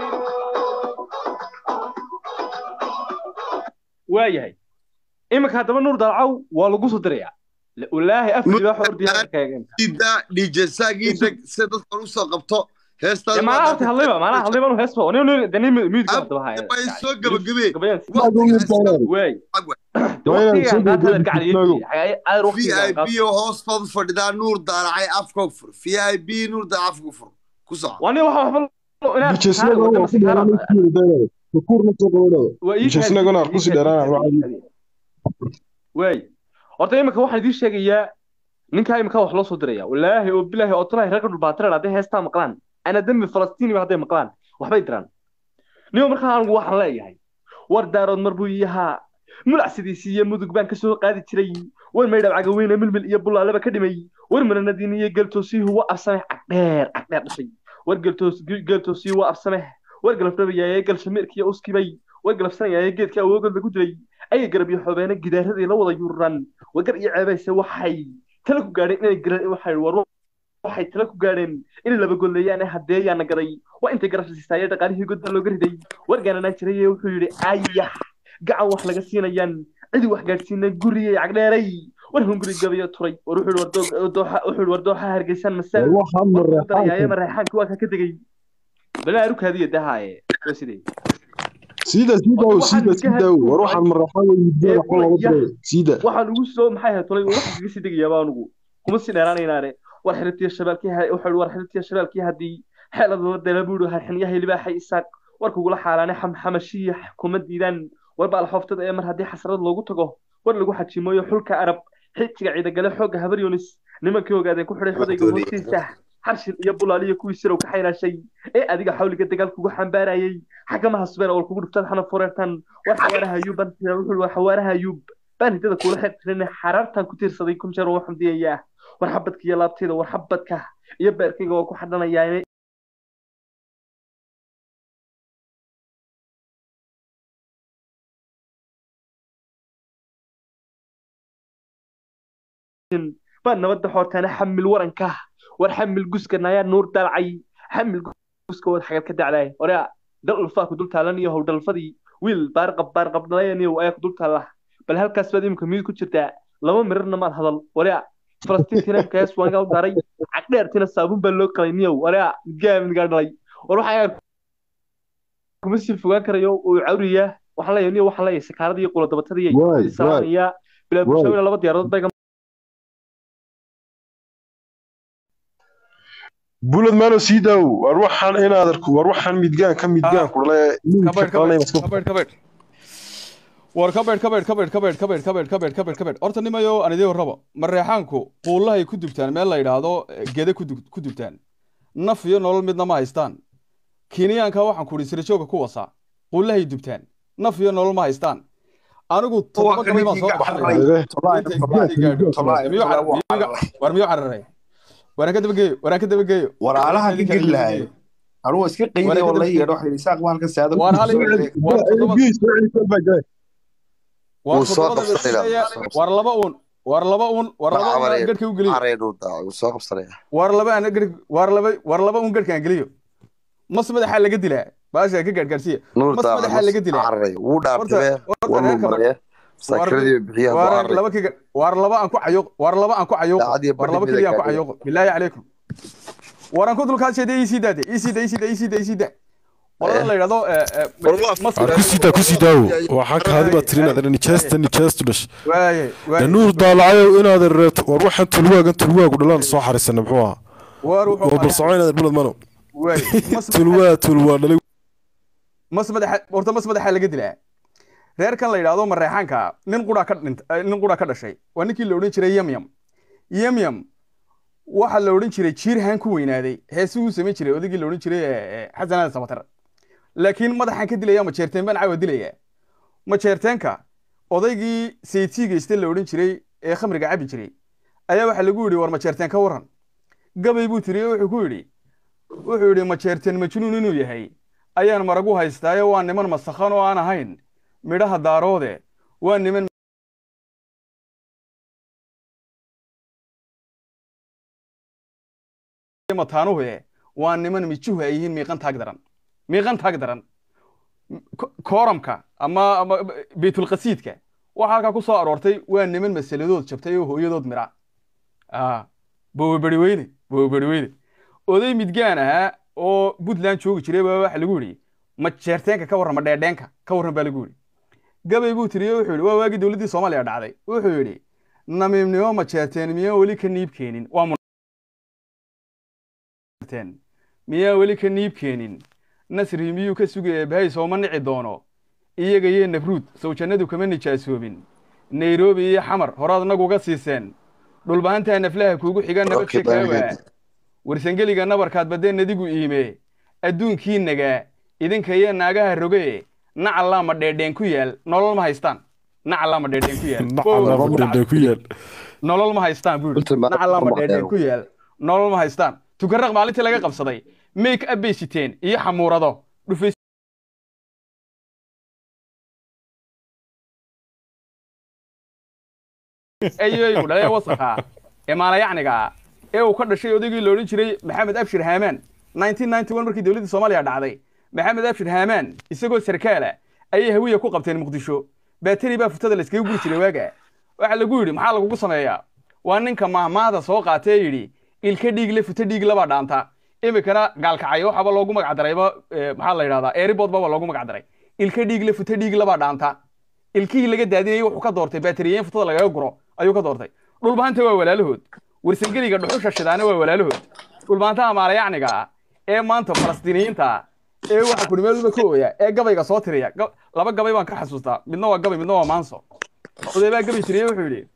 waayahay iminka haddaba nuur dalcaw waa lagu soo dirayaa walaahi afkii baa ordiyaa kaagan ida dj saagiida si dadka u soo qabto heestaan maana horta hadlayba maana hadlayba nu heesba nin nin dani miidka hadaba haya way soo gabagabeen gabayaan Waay. waay Waa inaad soo waqtigan qaata gabagabtid, gacaliye Mago. aad v waqtigan i qaata b oo hoostood fadhidaa nuur daaracay afka u fur v i b nuur daaracay afka u fur ku soco wani waxa waxba inaan Bijesnaga waa ku dheeraanay kii dheeraanay. Kukurna soo qabanaya. Bijesnagana ku sii dheeraanaya. waay horta iminka waxaan idiin sheegayaa ninkaa iminka wax loo soo diraya walaahi oo bilaahi oo tulahi reerka dhulbaatiran hadday heestaa maqlaan ana dembi falastiini hadday maqlaan waxbay diraan niyo markaa anigu waxaan leeyahay war daarood mar buu yahaa mulacsidiisii iyo mudug baan kasoo qaadi jiray war maydhab cagaweyne milmil iyo bulaaleba ka dhimay war maranadiin iyo geltoosiihu waa absameh cagdheer cagdheer dhashay war geltoos geltoosiihu waa absameh war galafdhabayaaye galshameerkiiyo uskibay war galafsanayaaye geedka awoogood lagu dilay ayay garab iyo xoobeena gidaaradii la wada yuuran wagar iyo ceebayse waxay tala ku gaadheen inay gara waxay war waxay tala ku gaadheen inay laba golleeyaan ee hadeeyaana gaday waa intay garab siistaaye dhaqaalihii god baa looga riday wargaananaa jiraye wuxuu yidhi ayax gacan wax laga siinayaan cidi wax gaadhsiinay guriyey cagdheeray war hunguri gabayo turay war wuxuu yidhi war dooxa wuxuu yidhi war dooxa hargeysan masal Waxaan darayaaye mareexaan. mareexaanki waa ka ka tegey balaa arukaadiya dahaaye waa sidee Sida sida oo sida sida oo war waxaan mareexaan way midda wax looga diray. Sida. waxaan ugu soo maxay ahayd tolay waxa kaga sii degayaaba anugu kuma sii dheeraanaynaane war xiribtiya shabaalkii ha wuxuu war xiribtiya shabaalkii haddii xeelad la dela buu yidhi xinyaha libaaxay isaaq war kugula xaalaane xamxamashiya kuma diidaan war baal xooftada ee mar haddii xasrad loogu tago war lagu xajimooyo xulka arab xijiga ciidagale xoogga habar yunis nimankii ogaadeen ku xidhay xodayga hoostiisa xarshin iyo bulaaliyo kuwii sirow ka xaynaashay ee adiga xawliga dagaal kugu xambaarayay xagamaha subeen oo kugu dhuftaan xana foreertan war xawaaraha ayuub baan wuxuu war xawaaraha ayuub baan hidada kuula xirtirin xaraartan ku tiirsaday kun jeer oo xamdiyayaa war xabadka iyo laabtayda war xabadka iyo beerkayga waa ku xadhanayaa baan nabadda xoortaana xamil waranka war xamil guska nayaa nuur dalcay xamil guska wad xagal ka dacday oraa dal ulfaa ku dul taalan iyo how dalfadii wiil baarqab baarqab dhalayaniyo ayaa ku dul taalla bal halkaas baad imika miyid ku jirtaa laba mirarna maad hadal oraa falastiintina imkaas waan gaa u daaray cagdheertina saabuun baa loo qalay niyow oraa midgaa midgaa dhalay war waxaa kuma sii fogaan karayo uu cawriyaa waxaan leeyahay niyo waxaan leeyahay sakaaradii iyo quladabatadii Waay, salaamaya bilaa waay. bulshawina laba diyaaradood bay Bulad maano sii daaw. War waxaan inaad arko war waxaan midgaan ka midgaan ku dhalay. kabeed kabeed kabeed kabeed war kabeed kabeed kabeed kabeed kabeed kabeed kabeed kabeed kabeed horta nimayo aan idiin warrabo mareexaanku quullahay ku dubtaan meel la yidhaahdo eh, gede ku dub- ku dubtaan naf iyo nolol midna ma haystaan kenyaanka waxaan ku idhi sirajooga ku wasaa quullahay dubtaan naf iyo nolol ma haystaan anigu toddoba gabay baan soo war miyuu cararay waraan ka dabageeyo waraan ka dabageeyo walaalaha ka geli lahay anugu iska qiiday oo la yeedho waxay isaaq baan ka saada Waar hal- war toddoba war Wuu soo toddobada qabsanaya. besiya war laba uun war laba uun war laba uun aan gadhka u geliyo caree nuur daaracay wuu soo qabsanaya war laba aan gadh war laba war laba uun gadhka aan geliyo mas madaxa laga dilaa baasha ka gaadhgaarsiya nuur mas madaxa laga dilaa carey wuu dhaartibee horta war reerka mumariye sakradii bixiyaa war carey laba kiga war laba aan ku cayuq war laba aan ku cayuq Daacad iyo war laba bandhig kaliya aan ku gaadhay. cayuq bilaahi calaykum war aan ku dulkaasheeda ii sii daade ii sii da ii sii da ii sii da ii sii da qolada la yidhahdo eh, eh, Masar- ar ku sidaa ku sidaawo waxaa kaadi baad tiri inaad nijaasta nijaastu dhash waaye waaye de nuur daalacayow inaad reeto war waxaan tulwaagan tulwaagu dhalaan soo xarisana muxuu ahaa war wuxuu war bal soco inaad bulad mano waaye mas tulwaa tulwaa dhalay mas madaxa horta mas madaxa laga dilaa reerkan la yidhaahdo mareexaanka nin qura ka dhint eh, nin qura ka dhashay waa ninkii la odhan jiray yamyam yamyam waxaa la odhan jiray jiirhaan ku weynaaday heesuu u samayn jiray odaygii la odhan jiray eh, eh, xasan aadan sabatar laakiin madaxaan ka dilaya majeerteen baan caawa dilaya majeerteenka odaygii saytiigayste la odhan jiray ee khamriga cabi jiray ayaa waxaa lagu yidhi war majeerteen ka waran gabay buu tiri oo wuxuu ku yidhi wuxuu yidhi majeerteen majnuun inuu yahay ayaan maragu haystaayo waa niman masakhan oo aan ahayn midhaha daaroode waa niman mataanuhe waa niman mijuhu ay yihiin miiqan taag daran miiqan taag daran Ko- kooramka ama ama baytulqasiidka waxaa halkaa ku soo aroortay waa niman masaladood jabtay oo hooyadood mira ah bowberi weyne bowberi weyne oday midgaan ahaa oo puntland joogi jiray baa waxa lagu yidhi ma jeerteenka ka warran ma dheedheenka ka warran baa lagu yidhi gabay buu tiriye wuxuu yidhi waa waagii dowladdii soomaaliya dhacday wuxuu yidhi namiimnimo ma jeerteen miyaa weli ka niib keenin waa munteen miyaa weli ka niib keenin nasri miyuu ka sugaya bahay sooma nici doono iyaga iyo nafruud sawjannadu kama nijaasoobin nairobi iyo xamar horaad naguga siiseen dhulbahantaa naflaha kuugu xiga nabad Okay, shekaawa bye. warsangeliga nabarkaad baddeen adigu iime adduunkii nagaa idinka iyo naagaha roge nacallaa ma dheedheen ku yaal nolol ma haystaan nacallaa ma dheedheen ku yaal nacala fadhidha ku yaal nolol ma haystaan buu Runtii ma- nacallaa ma ma dheedheen maqleen. ku yaal nolol ma haystaan tukaraq maalintii laga qabsaday make up bay siteen iyo xamuurado dhufays ayaygu dhalee wasakha ee maalayacniga ee uu ka dhashay odaygii la odhan jiray maxamed abshir haamaan 1991 markii dowladdii soomaaliya dhacday maxamed abshir haamaan isagoo sarkaala ayay hawiya ku qabteen muqdisho baateri baa futada la iskaga guri jiray waaga waxaa lagu yidhi maxaa lagugu sameeyaa waa ninka mahmaahda soo qaatee yidhi ilka dhiigle futa dhiig labaa dhaanta imikana gaalkacay waxaaba loogu magac darayba eh, maxaa la yidhahdaa eeribood baba loogu magac daray ilka dhiigle futa dhiig labaa dhaanta ilkihii laga daadinayay wuxuu ka doortay baateriyeyn futada lagaga guro ayuu ka doortay dhulbahanta waa walaalahood warsangeliga dhuxusha shidaana waa walaalahood dhulbahantaha maalayacniga ah ee maanta falastiiniyiinta ah ee waxa kudhi meel walba ka ooya ee gabayga soo tiriya Ga- laba gabay baan ka xasuustaa midna waa gabay midna waa maanso oday baa gabay tiriye wuxuu yidhi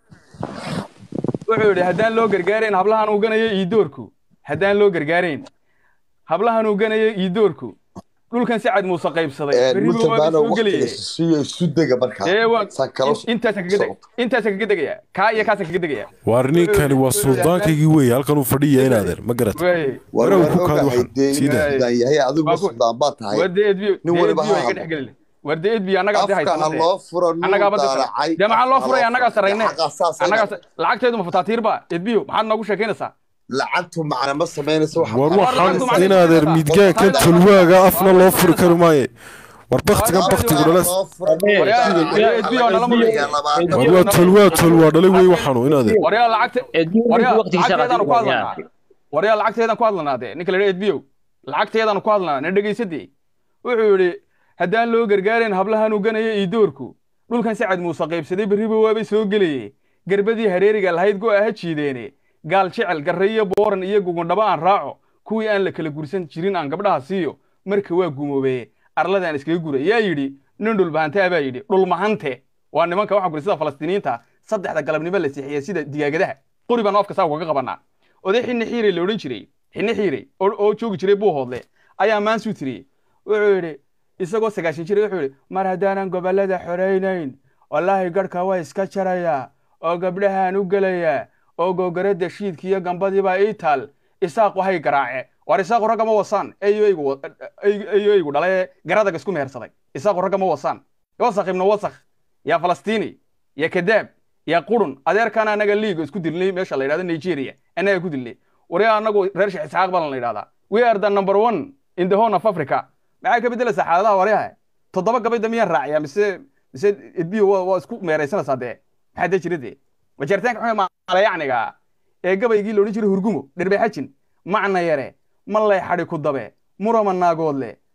wuxuu yidhi haddaan loo gargaarayn hablahan uu ganayo iidoorku haddaan loo gargaarayn hablahan uu ganayo iidoorku dhulkan sacad muuse qaybsaday berri buu waaba muntadaana soo gelayay waqtiga siyo isu dega markaa ee waa saan kala intaasaan kaga deg intaasaan kaga degaya kaa iyo kaasaan kaga degaya waar ninkani waa suldaankaygii weeye halkan uu fadhiya inaadeer ma garat Wey, war Warow waan ku kaad ogahay waxan. dee Siida. inuu sudaan yahay adigu Waa ku- sudaan baa tahay war dee edbiyo nin dee waliba edbiyo ha ay ka hadlo. dhex gelin war dee edbiyo annagaa dee afka ha haysanade loo furo annagaa nuur badda daalacay dee maxaa loo afka furay ha annagaa furo. sarayne Xaqa saas ayna- annagaa lacagteedu ma fataatiirba edbiyo maxaad noogu sheekaynaysaa lacagtu macna ma samaynayso wax war War waxaan lacagtu macna inaadeer ma midgaankan fataatiirba. tulwaaga afna loo furi kari maaye war baktigan War baktigu lacagtu dhalas loo furo Waryaa- waryaa edbiyo nala mudlay war waa tulwaa tulwaa dhalay wey waxaanu inaadeer waryaa lacagte waryaa waqtigiisa lacagteedaanu ku hadlanaa waryaa lacagteedaan ku hadlanaa dee ninka la yidhi edbiyo lacagteedaanu ku hadlanaa na dhegaysadee wuxuu yidhi haddaan loo gargaarayn hablahan uu ganaya iidoorku dhulkan sacad muuse qaybsaday berriba waabay soo gelaye garbadii hareeriga lahayd go'a ha jiideene gaal jecel garre iyo booran iyo gugundhaba aan raaco kuwii aan la kala gursan jirin aan gabdhaha siiyo marka waa gumoobeye arladaan iskaga gura yaa yidhi nin dhulbahantaa baa yidhi dhulmahante waa nimanka waxaa guri sida falastiiniyiinta saddexda galabnimo la sixiya sida digaagadaha qori baan afka saa ugaga qabanaa oday xinni xiire la odhan jiray xinni xiire oo oo joogi jiray buuhoodle ayaa maansuu tiriyey wuxuu yidhi isagoo sagaashan jira wuxuu yidhi mar haddaanan gobollada xoraynayn wallaahi garhka waa iska jarayaa oo gabdhahaan u gelayaa oo googaradda shiidka iyo gambadiibaa ii taal isaaqu hay garaace war isaaqu ragga ma wasaan eyoygu eyoygu dhale garadaga isku mehersaday isaaqu ragga ma wasaan wasakh ibnu wasakh yaa falastiini yaa kadaab yaa qurun adeerkaan anaga liiga isku dilnay meesha la yidhahdo nigeria annaga ku dilnay wari anagu reer sheekh isxaaq baan la yidhahdaa we are the number one in the horn of africa maxaa ka beddelaysaa xaaladaha waryaha toddoba gabayda miyaan raaciyaa mise mise edbiyo waa waa isku meeraysanaysaa dee maxaa dee jira dee wajeertaanka xumee maalayacniga ee gabaygii la odhan jiray hurgumo dherbe xajin macna yare mallay xadhi ku dabe murama naagoodle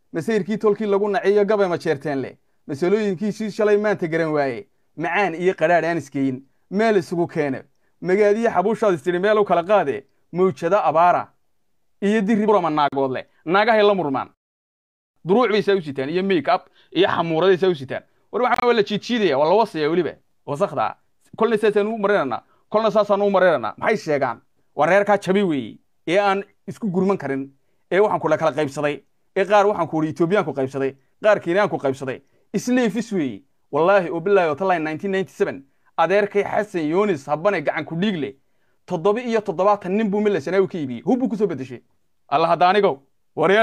masayrkii tolkii lagu naciyo gabay ma jeerteen leh masalooyinkiisii shalay maanta garan waaye macaan iyo qadhaadh aan isgeyin meel isugu keene magaadiyo xabuushaad istidhi meel u kala qaade mawjada abaara iyo diri burama naagood leh naagahay la murmaan duruuc bay saa u sitaan iyo make up iyo xamuuraday saa u sitaan war waxaa waa la jiidjiidaya waa la wasaya weliba wasakda kolna saasaan u marinanaa kolna saasaan u marinanaa maxay sheegaan waa reerkaa jabi weeye ee aan isku gurman karin ee waxaan kula kala qaybsaday ee qaar waxaan ku uri etoobiyaanku qaybsaday qaar kenyaanku qaybsaday isleefis weeye wallaahi oo bilaahi otaline 1997 adeerkay xasan yoonis habane gacan ku dhiig leh toddoba iyo toddobaatan nin buu mila sanaawi ka iibiyey hub buu kusoo bedeshay alla hadda anigow waryar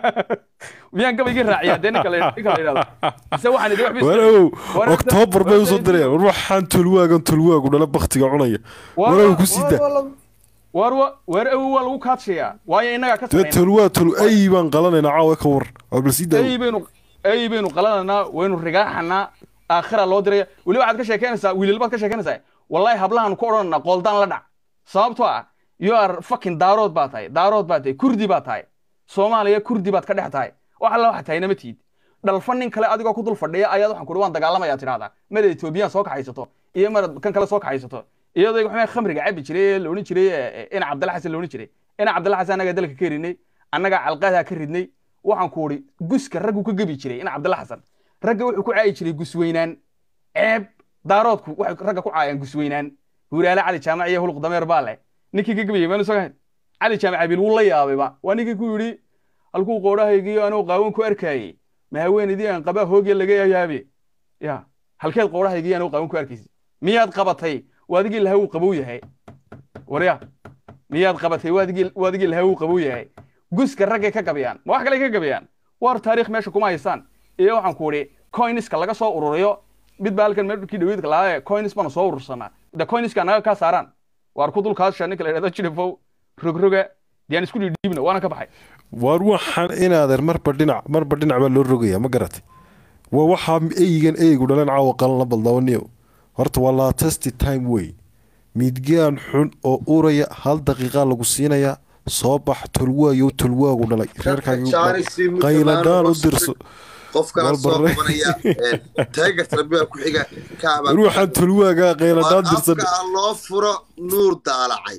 miyaan gabaygii raaciyaa dee ninka la ninka la yidhahdo mise waxaan idin waxba warow oktoobar bay usoo dirayaan war waxaan tulwaagan tulwaagu dhala baktiga cunaya warow ku sii daa war war awow waa lagu kaadshayaa waayo innagaa ka dee sarayna tulwaa tul ay baan qalanaynaa caawa ka war war bal sii daa ay baynu ay baynu qalananaa waynu rigaaxanaa aakhira loo diraya weli waxaad ka sheekeynaysaa wiilal baad ka sheekeynaysaa wallahi hablahan ku odhanana qooldaan la dhac sababtoo ah you are fucking daarood baa tahay daarood baa tahay kurdi baa tahay soomaaliya kurdi baad ka dhex tahay wax alla waxa tahay nama tiid dhalfa nin kale adigoo ku dul fadhiya ayaad waxaan kuhi waan dagaalamayaa tidhahdaa mada etoobiyaan soo kaxaysato iyo mara kan kale soo kaxaysato iyadoo waxaa khamriga cabi jiray ee la odhan jiray ee, ina cabdalla xasan la odhan jiray ina cabdalla xasan annagaa dalka ka rinay annagaa calqadaa ka ridnay waxaan ku idhi guska raggu ka gebi jiray ina cabdalla xasan ragga wuxuu ku caayi jiray gusweynaan ceeb daaroodku waxay ragga ku caayaan gusweynaan huraale cali jaamac iyo huluq dameer baa leh ninkii ka gebayay maanu soo cali jaamac abiil wuu la yaabayba waa ninkii ku yidhi halkuu qoodhahaygiyo anuu qaawan ku arkaayey ma haweenaydii aan qabaa hoogya laga yaabe ya halkeed qoodhahaygii anuu qaawan ku arkaysi miyaad qabatay waadigii lahaa uu qabow yahay warya miyaad qabatay waadigii waadigii lahaa uu qabow yahay guska raggay ka gabayaan ma wax kale ka gabayaan war taariikh meesha kuma haysaan iyo waxaan ku idhi coiniska laga soo ururiyo mid baa halkan meelkii dhaweydka lahaa coins baanu soo urursanaa de coiniska naga kaa saaraan waar ku dulkaasha ninka la yidhahdo jirifow rogroga diyaan isku dhiibna waana ka baxay waar waxaan inaadeer marba dhinac marba dhinac baa loo rogayaa ma garatay waa waxaa eygan eygu dhalan caawa qalan la baldawaniyo horta waa latesti time wey midgaan xun oo uraya hal daqiiqa lagu siinayaa soo bax tulwaayo tulwaagu dhalay reerkaaga qayladaan u dirso qofkana soo Walbarre. qabanaya taageerta rabbiga ku xiga kaaba ruuxan tulwaagaa qayladaan dirsan afka ha loo furo nuur daalacay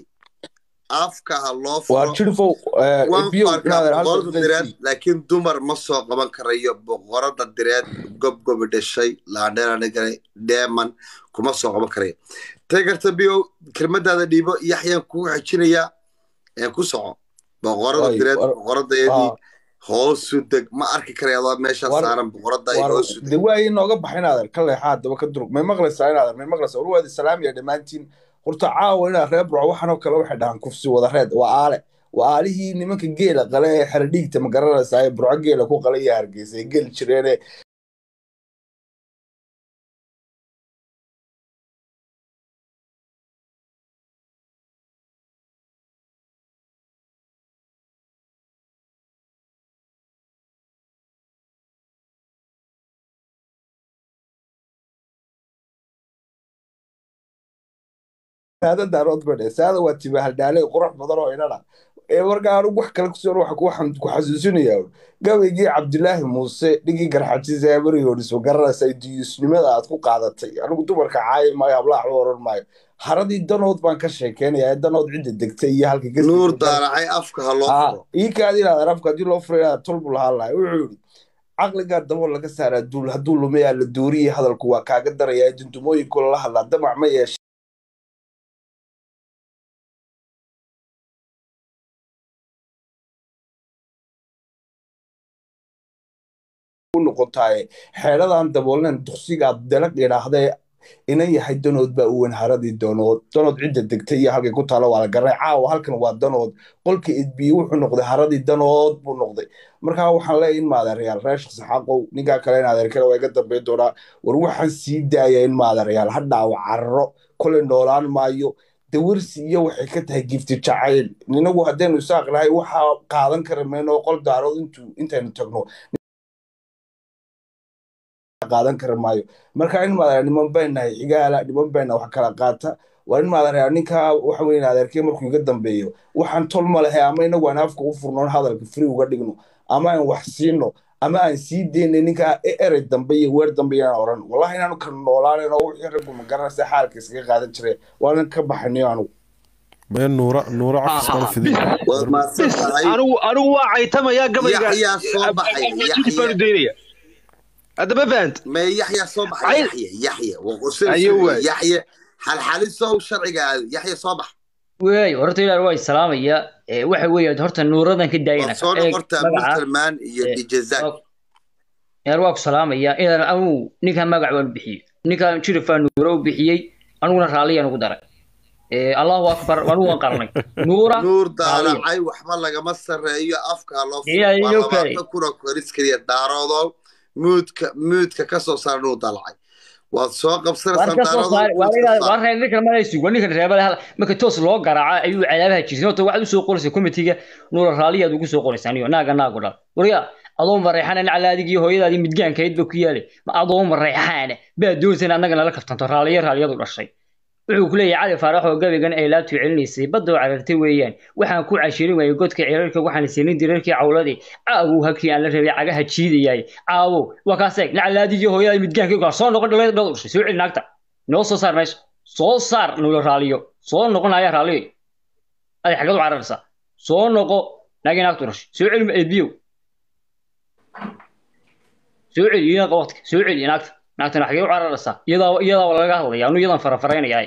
afka ha loo waa furo jirfow waan biyo ku arkaa boqorada direed laakiin dumar ma soo qaban karayo boqorada direed gobgobi dhashay laandheelanigale dheeman kuma soo qaban karayo taageerta biyo kelmadaada dhiibo yaxyaan kugu xejinayaa ee ku soco boqorada Ay, direed war- boqoradeedii ah. hoosu deg ma arki karaya adoo meesha War- saaran boqorada ay hoosu deg de waa inooga baxa inaadan ka leexaa daba ka durug may maqlaysaa inaadan may maqlaysaa warwaadi salaamiya dhammaantiin horta caawa inaad reer burco waxanoo kale waxay dhahaan kufsi wada reed waa aale waa aalihii nimanka geela qale ee xeradhiigta ma garanaysaa ee burco geela ku qala iyo hargeysa ee geli jireene saada daarood badhe saada waa tibahaldhaale qurux badan oo inana ee markaa anugu wax kale kusoon waxa ku- waxaan ku xasuusinayaa gabaygii cabdilaahi muuse dhigii garxajisa ee maryoodhis ma garanaysaa diyuusnimada aad ku qaadatay anigu dumarka caayi maayo hablaha waxba oran maayo haradii danood baan ka sheekeynayaa ee danood cidda degtay iyo halka ka nuur daalacay afka ha loo furo ii kaadi inaad arafka haddii loo furay inaad tolbu lahaan lahay wuxuu yidhi caqligaa dabool laga saaraa duul hadduu lumayaa la dooriyey hadalku waa kaaga darayaa dundumooyinku lala hadlaa damac ma yeesha u noqotaaye xeeladan daboolnen duqsigaad dalag idhaahdee inan yahay danood baa u weyn haradii danood danood cidda degtay iyo halkay ku taalo waa la garanay caawa halkan waa danood qolka edbiye wuxuu noqday haradii danood buu noqday markaa waxaan leeyahay in maadeerayaal reer shaksi xaqow ninkaa kale in adeerkale waa iga dambeyn doonaa war waxaan sii daaya in maadeerayaal ha dhaawo carro kolay noolaan maayo dawarsi iyo waxay ka tahay gifti jacayl inagu haddaynu isaaq nahay waxaa qaadan kara meenoo qol daarood intuu intaynu tagno qaadan kara maayo marka in maadara niman baynahay xigaala niman bayna wax kala qaata waa in maadara ninkaa waxa weyn adeerkee markuu iga dambeeyo waxaan tol ma lehe ama inagu aan afka u furnoon hadalka free uga dhigno ama aan wax siino ama aan sii daynay ninkaa e- erey dambe iyo weer dambe inaan oran wallahi inaanu kala noolaanen oo wixii raggu ma garanaysa xaalka iskaga qaadan jiray waanan ka baxanayo anugu meel nuura nuura cafis kala fidin waad mahadsan tahay anigu anigu waa caytamayaa gabayga yaxyaa soo baxay jidib baanu yaxya daynaya hadda ma fahant ma yaxyaa soo baxay Ay- yaxya yaxya waa qosol Ayo waay. yaxya xalxalisow sharciga aado yaxya soo bax wey horta ilaah waa salaamaya ee waxa weeye horta nuuradan ka daayana waad soo noqortaa musalmaan iyo Eh, dijazak yar waa ku salaamaya inaan anugu ninkan magac waan bixiyey ninkan jirifaa nuura u bixiyey aniguna raalliyaan ugu daray ee allahu akbar anugu waan qarnay nuura nuur raaliya. daalacay waxba lagama sarreeyo afkaa loo Iya, waa iyo kale. labaatan kuna koris keliya daaroodo muudka muudka ka soo saar nuur daalacay waad soo waan qabsanaysaa ka soo saari waan daaroodo inaad waan reer ninkan ma sug waa ninkan reebale hal marka toos loo garaaca ayuu cadaabaha jirtay horta waxaad usoo qoraysaa komitiga nuura raaliyaad ugu soo qoraysaa aniyo naaga naagu dhal warya adoo mareexana nacla adigii hooyadaadii midgaankayd ba ku yaalay ma adoo mareexaana baa doonsan annaga nala kaftanto raaliya raaliyadu dhashay wuxuu ku leeyahay cali faarax oo gabaygan ay laabtu celinaysay badda oo carartay weeyaan waxaan ku cashirin waayay godka cirarka waxaan siinin dirarkii cawladii caawow halkii aan la rabay cagaha jiidayay caawow waa kaas eeg naclaadigii hooyada midgaankii kaa soo noqon dhalay dhal ushay soo celi naagta noo soo saar meesha soo saar nulo raaliyo soo noqonaya raaliyo adi xagad u cararaysaa soo noqo naagii naagtu dhashay soo celi eebiyow soo celi iyadan waqtiga soo celi naagta naagtana xagee u cararaysaa iyadaa iyadaa waa laga hadlaya anu iyadan farafaraynaya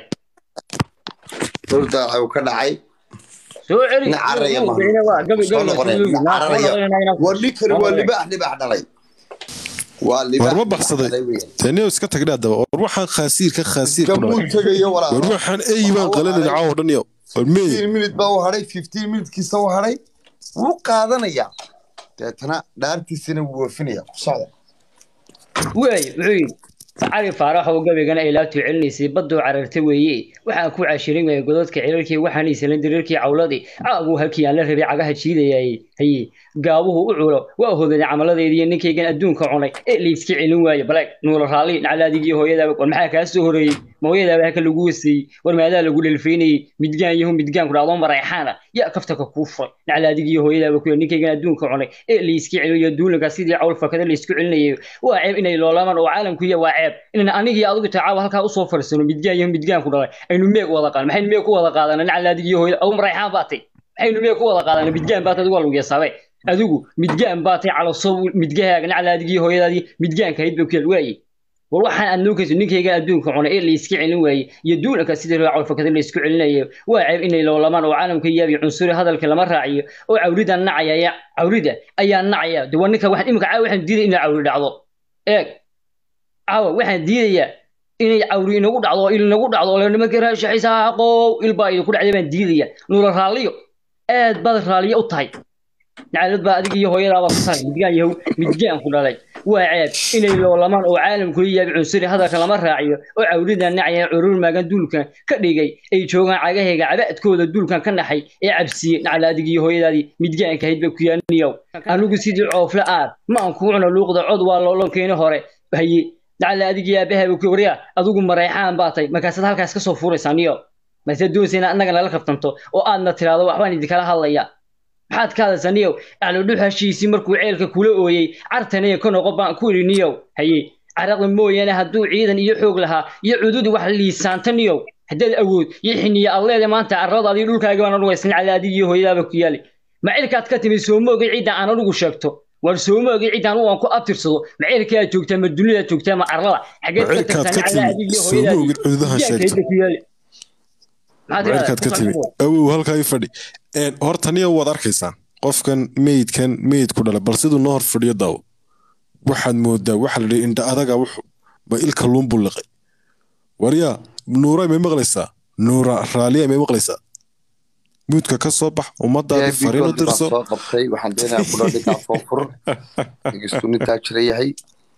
nuur daalacay uu ka dhacay soo celi nin caraya ma soo noqonaya nin cararaya war ninkani waa libaax libaax dhalay waa libaax war ma libaax baxsaday dhalay weeyaan taniyo iska tagdha haddaba war waxaan khaasiir ka khaasiir ku gamuu dhalay tegayo walaal war waxaan ey baan qalanay caawo dhan iyo war meey 15 minute baa u hadhay 15 minutekiisa u hadhay wuu qaadanayaa deetana dhaartiisana wuu waafinayaa ku socda wey wuxuu yidhi cali faarax oo gabaygan ay laabtu celinaysay badda oo cararta weeye waxaan ku cashirin waayay godadka cirarkii waxaan iisalan dirarkii cawladii caabuu halkii aan la rabay cagaha jiidayay haye gaabuhu u culo waa hodaday camaladeediiyo ninkaygan adduunka cunay ee layska celin waayo baleeg nuula raalli naclaadigii hooyadaaba war maxaa kaa soo horeeyey ma hooyadaaba haka lagu waseeyey war maadaa lagu dhelfaynayey midgaan yahu midgaan ku dhacdo mareexaana yaa kaftaka kuu furay naclaadigii hooyadaaba ku ninkaygan adduunka cunay ee layska celiyo duulanka sidii cawl fakada laysku celinayo waa ceeb inay loolamaan oo caalamku iyo waa ceeb inaan anigii adigu tacaawa halkaa usoo fadhiisano midgaan yahu midgaan ku dhalay aynu meeg wada qaadan maxaynu meeg ku wada qaadana naclaadigii hooyada agu mareexaan baatay maxaynu meeg ku wada qaadana midgaan baatay adigu waa lagu yasaabe adigu midgaan baatay calosow midgahaaga naclaadigii hooyadaadii midgaanka hayd ba ku yaal waaye war waxaan aad noogayso ninkayga adduunka cunay ee layska celin waayey iyo duulanka sidii loo cawlfakada laysku celinayo waa ceeb inay loolamaan oo caalamka yaabi cunsuri hadalka lama raaciyo oo cawrida nacaya ayaa cawrida ayaa nacaya de waa ninka waxaan imika caawa waxaan diiday inay cawri dhacdo eeg caawa waxaan diidayaa inay cawri inagu dhacdo oo il inagu dhacdo oo nimanka raashaxisaaqow il baa idinku dhacday baan diidaya nuula raalliyo aad baad raalliyo u tahay nacalad baa adiga iyo hooyadaaba ku tahay midgaan yahow midgaan ku dhalay waa ceeb inay loolamaan oo caalamku yaabi cunsuri hadalka lama raaciyo oo cawrida nacaya curur maagan duulkan ka dhigay ay joogaan cagahayga cabaadkooda duulkan ka naxay ee cabsiye nacala adiga iyo hooyadaadii midgaanka hayd ba ku yaaniyow anigu sidii coofle aad ma aan kuu cuno luuqda cod waa loolonkeeni hore haye nacala adiga aabahaba ku waryaa adigu mareexaan baa tay markaasaad halkaas ka soo furaysaa niyo mase doonsayna annaga nala kabtanto oo aadna tiraahdo waxbaan idinkala hadlaya maxaad ka hadlaysaa niyow acludhux heshiisii markuu ceelka kula ooyey cartaniyo ka noqo baan ku idhi niyow haye caraqda mooyaane hadduu ciidan iyo xoog lahaa iyo cududi wax liisaanta niyow haddaad awood iyo xiniya aad leedahay maanta carradaadii dhulkaaga baan anugu isna calaadigi iyo hooyadaaba ku yaali ma cilkaad ka timid sooma ogay cidda aan anugu sheegto war sooma ogay cidda anugu aan ku abtirsado ma cilkaad joogtaa ma dunidaad joogtaa ma carrada xageed ka cilkaad tagtaan ka timid calaadigi iyo sooma hooyadaadii ogid cududaha sheegto midgaanka ku yaali maxaad cirkaad ka timid awow halkaa i fadhi Een, horta niyo waad arkaysaan qofkan meydkan meyd ku dhalay bal siduu noo hor fadhiyo daawo waxaad moodaa waxa la dhihi indha adaga wuxu ma ilka luunbuu liqay waryaa nuura may maqlaysaa nuura raaliya may maqlaysaa muudka ka soo bax ummadaadi fariin u baan dirso soo qabtay waxaan doonayaa kula dhigaa foofur inkastuu nintaa jira yahay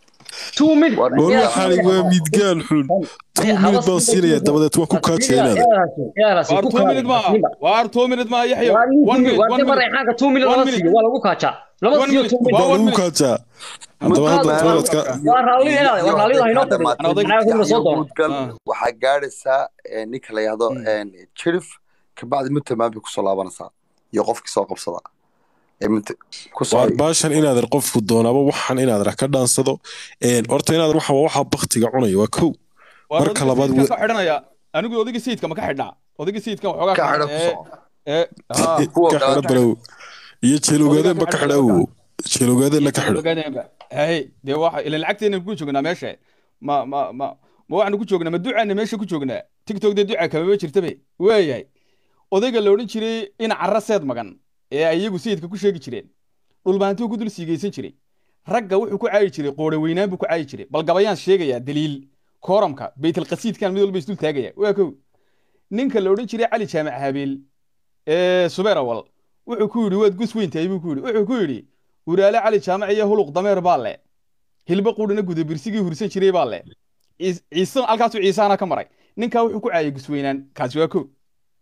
two minutes War war waxaani waa midgaan xun two minute baan siinayaa dabadeed waan ku kaajeenaada waar two minute ma waar two minute ma yaxya one minute one minute mareexaanka two minute One lama minute. siiyo waa lagu kaajaa lama One siiyo minute. two minute Waa waa one lagu minute. kaajaa haddaba hadda toiletka waa raalli inaad waa raalli haynoo fadhiyo maxaa kuma soo doono mudgal Ah. waxaa gaadhaysaa eh, ninka la yahdo jirif kabacdi mutamaam bay kusoo laabanaysaa iyo qofkii soo qabsada waar baashan inaadan qofku doonaaba waxan inaadan ka dhaansado Een, horta inaadan waxa waxa baktiga cunaya waa kow marka labaad ka xidhanaya anigu odayga sayidka ma ka xidhnaa odayga sayidka waxoogaa Ka xidho ee ee haa ka xidho balow iyo jeelowgaadeenba ka xidha awow jeelowgaadeenna ka xidho ogaadeenba hay dee waxa ilan lacagteena ku joognaa meesha ma ma ma ma waxaanu ku joognaa ma ducaana meesha ku joognaa tiktok dee duca kamaba jirtabe waayahay odayga la odhan jiray in carra seed magan ee ay iyagu sayidka ku sheegi jireen dhulbaantuu ku dul siigaysan jiray ragga wuxuu ku caayi jiray qoore weynaan buu ku caayi jiray bal gabayaan sheegayaa daliil kooramka baytalqasiidkan mid walba isdul taagaya waa kow ninka la odhan jiray cali jaamac habeel ee subeer awal wuxuu ku yidhi waad gus weyn tahay buu ku yidhi wuxuu ku yidhi huraale cali jaamac iyo huluq dameer baa le hilba quudhina guda birsigii hursan jiray baa le Ciis- ciise halkaasuu ciisaana ka maray ninkaa wuxuu ku caayay gusweynaan kaasi waa kow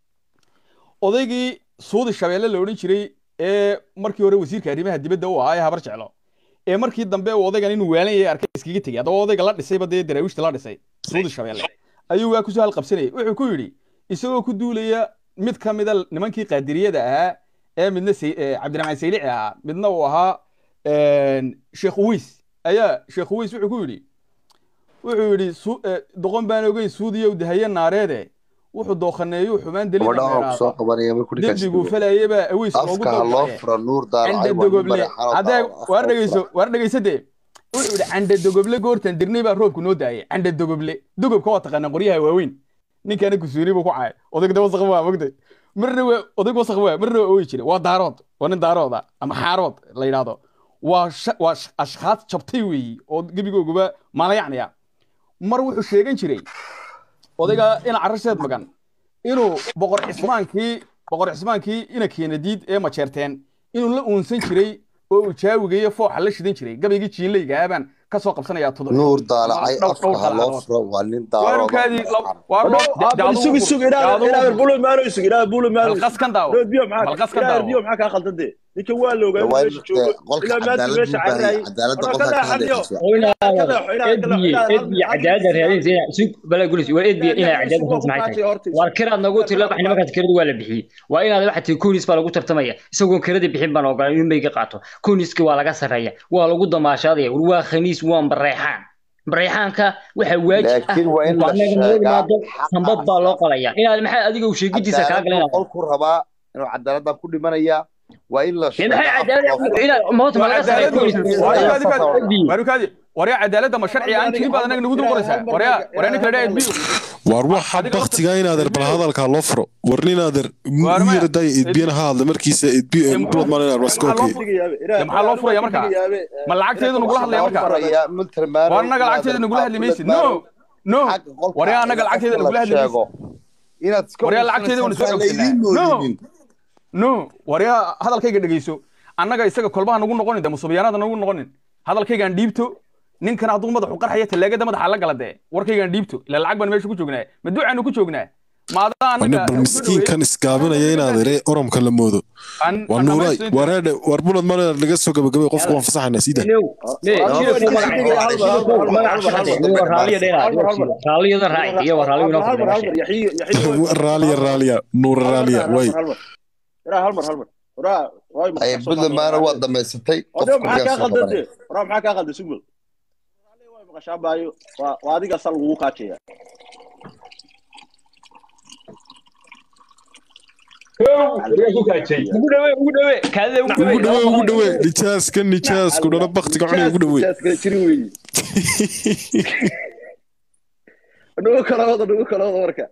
odaygii suudi shabeelle la odhan jiray ee markii hore wasiirka arrimaha dibadda u ahaa ee habar jeclo ee markii dambe uu odaygan inuu waalan yahay arkay iskaga tegey haddaba odayga la dhisayba dee daraawiishta la dhisay suudi shabeelle ayuu waa kusoo halqabsanayay wuxuu ku yidhi isagoo ku duulaya mid ka mida nimankii qaadiriyada ahaa ee midna Say- ee cabdiraxmaan saylici ahaa midna uu ahaa een, sheekh uweys ayaa sheekh uweys wuxuu ku yidhi wuxuu yidhi su- ee, doqon baan ogeyn suudiyow dahaye naareede wuxuu dooqaneeyuu xumaan deliil gabadha oo kusoo qabanaya markuu ninkaasi dembiguu falayaba aweys loogu afka ha loo dooqaye furo nuur daal canda dogoble haddee waar dhegeyso waar dhegeysade wuxuu yidhi canda dogoble goortan dirnay baa roobku noo daayay canda dogoble dogobka waa taqaanaa qoryaha waaweyn ninkaana kusuuri buu ku cayay odayga de wasaq waa mogtay marna waa odayg wasaq waa marna waa ooyi jiray waa daarood waa nin daarooda ama xaarood la yidhaahdo waa sha- waa sh- ashkhaas jabtay weeyi oo gebigooguba maalayacnaya mar wuxuu sheegan jiray odayga ina carasheed magan inuu boqor cismaankii boqor cismaankii ina keenadiid ee majeerteen inuu la uunsan jiray oo uu jaawigayo fooxa la shidan jiray gabaygii jiinleyga aabaan ka soo qabsanayaa tudur nuur daalacay dhowr- afka dhowr ha loo dalacadood. furo waa nin waarukaadii daarooda waa Ado, ah, bal sugi sugi inaadan inaadan bulo maano isug inaadan bulo maano isug. balqaskan daawo Reer biyo maxaa balqaskan inaadan daawo biyo maxaa kaa khaldade ninka waa la ogaa inuu waa meesha joogo qolka ilaa maanta cadaalad meesha buu baahan carraayay cadaaladda Warba qolka ka ka leexaniyo hadlaysa وإلى ka leexo inaadan ka leexo ادبي inaadan ادبي عداد ريالين زين سوق بلا قولي وادبي الى عداد sugo هانت ku معي kaatay horta واركرا نقول تلا بحنا ما كانت كرد ولا بحي وإن هذا واحد كونيس بلا قلت ترتمية سوق كرد بحين بنا وقال يوم بيجي قاطو كونيس كي ولا قصر هي ولا قد ما شاذي وروا خميس وان بريحان بريحانك waxa waajib ah laakiin waa in la anaga noo sheegaa imaado sanbad baa loo qalaya inaad maxay adiga u sheegidiisa kaa cadaaladdu galeen qolku rabaa inuu cadaaladda ku dhimanaya waa in la maxay sheegaa cadaalad inaad moota ma laga saray koonis waarukaadi waryaa cadaaladda ma sharci aan jirin baad anaga nagu dul qoraysaa waryaa waryaa ninka la dhaha edbiyo waar waxa baktiga inaader bal hadalkaa loo furo war ninaader u yaradaaya edbiyana ha hadla markiisa edbiyo bulad maan inaad waskooke dee maxaa loo furaya markaa ma lacagteedu nagula hadlaya markaa faraya multirmaano war annaga lacagteeda nagula hadli maysid no no waryaa annaga lacagteeda nagula hadli maysid inaad iska waryaa lacagteeda waan isoo laydiin ogsanaa no moodinin no waryaa hadalkayga dhegeyso annaga isaga kolbaha nagu noqonin de musubiyaanada nagu noqonin hadalkaygaan dhiibto ninkan hadduu madaxu qarxaya talaagada madaxa la gala dee warkaygaan dhiibto ila lacag baan meesha ku joognaa ma ducaanu ku joognaa maadaa wane annaga bal miskiinkan iskaabinaya inaader oromka la moodo waa nuuraay wareedhe war bulad maan inaad laga soo gabagabay qofka waan fasaxaynaa siida raaliya raaliya nuura raaliya way ay buntlandmaana waa dhammaysatay odo qofka maxaa kaa soo khaldade qabanaya waraa maxaa kaa khalday sugmad waa maqashaa baayo waa waa adiga sal lagugu kaajaya ugu dhawe ugu dhawe kaadida ugu ugu dhawe ugu dhawe dhawe nijaaska nijaasku dhana baktiga cunay ugu dhawe kala jiri weeye nugu kala wada nugu kala wada marka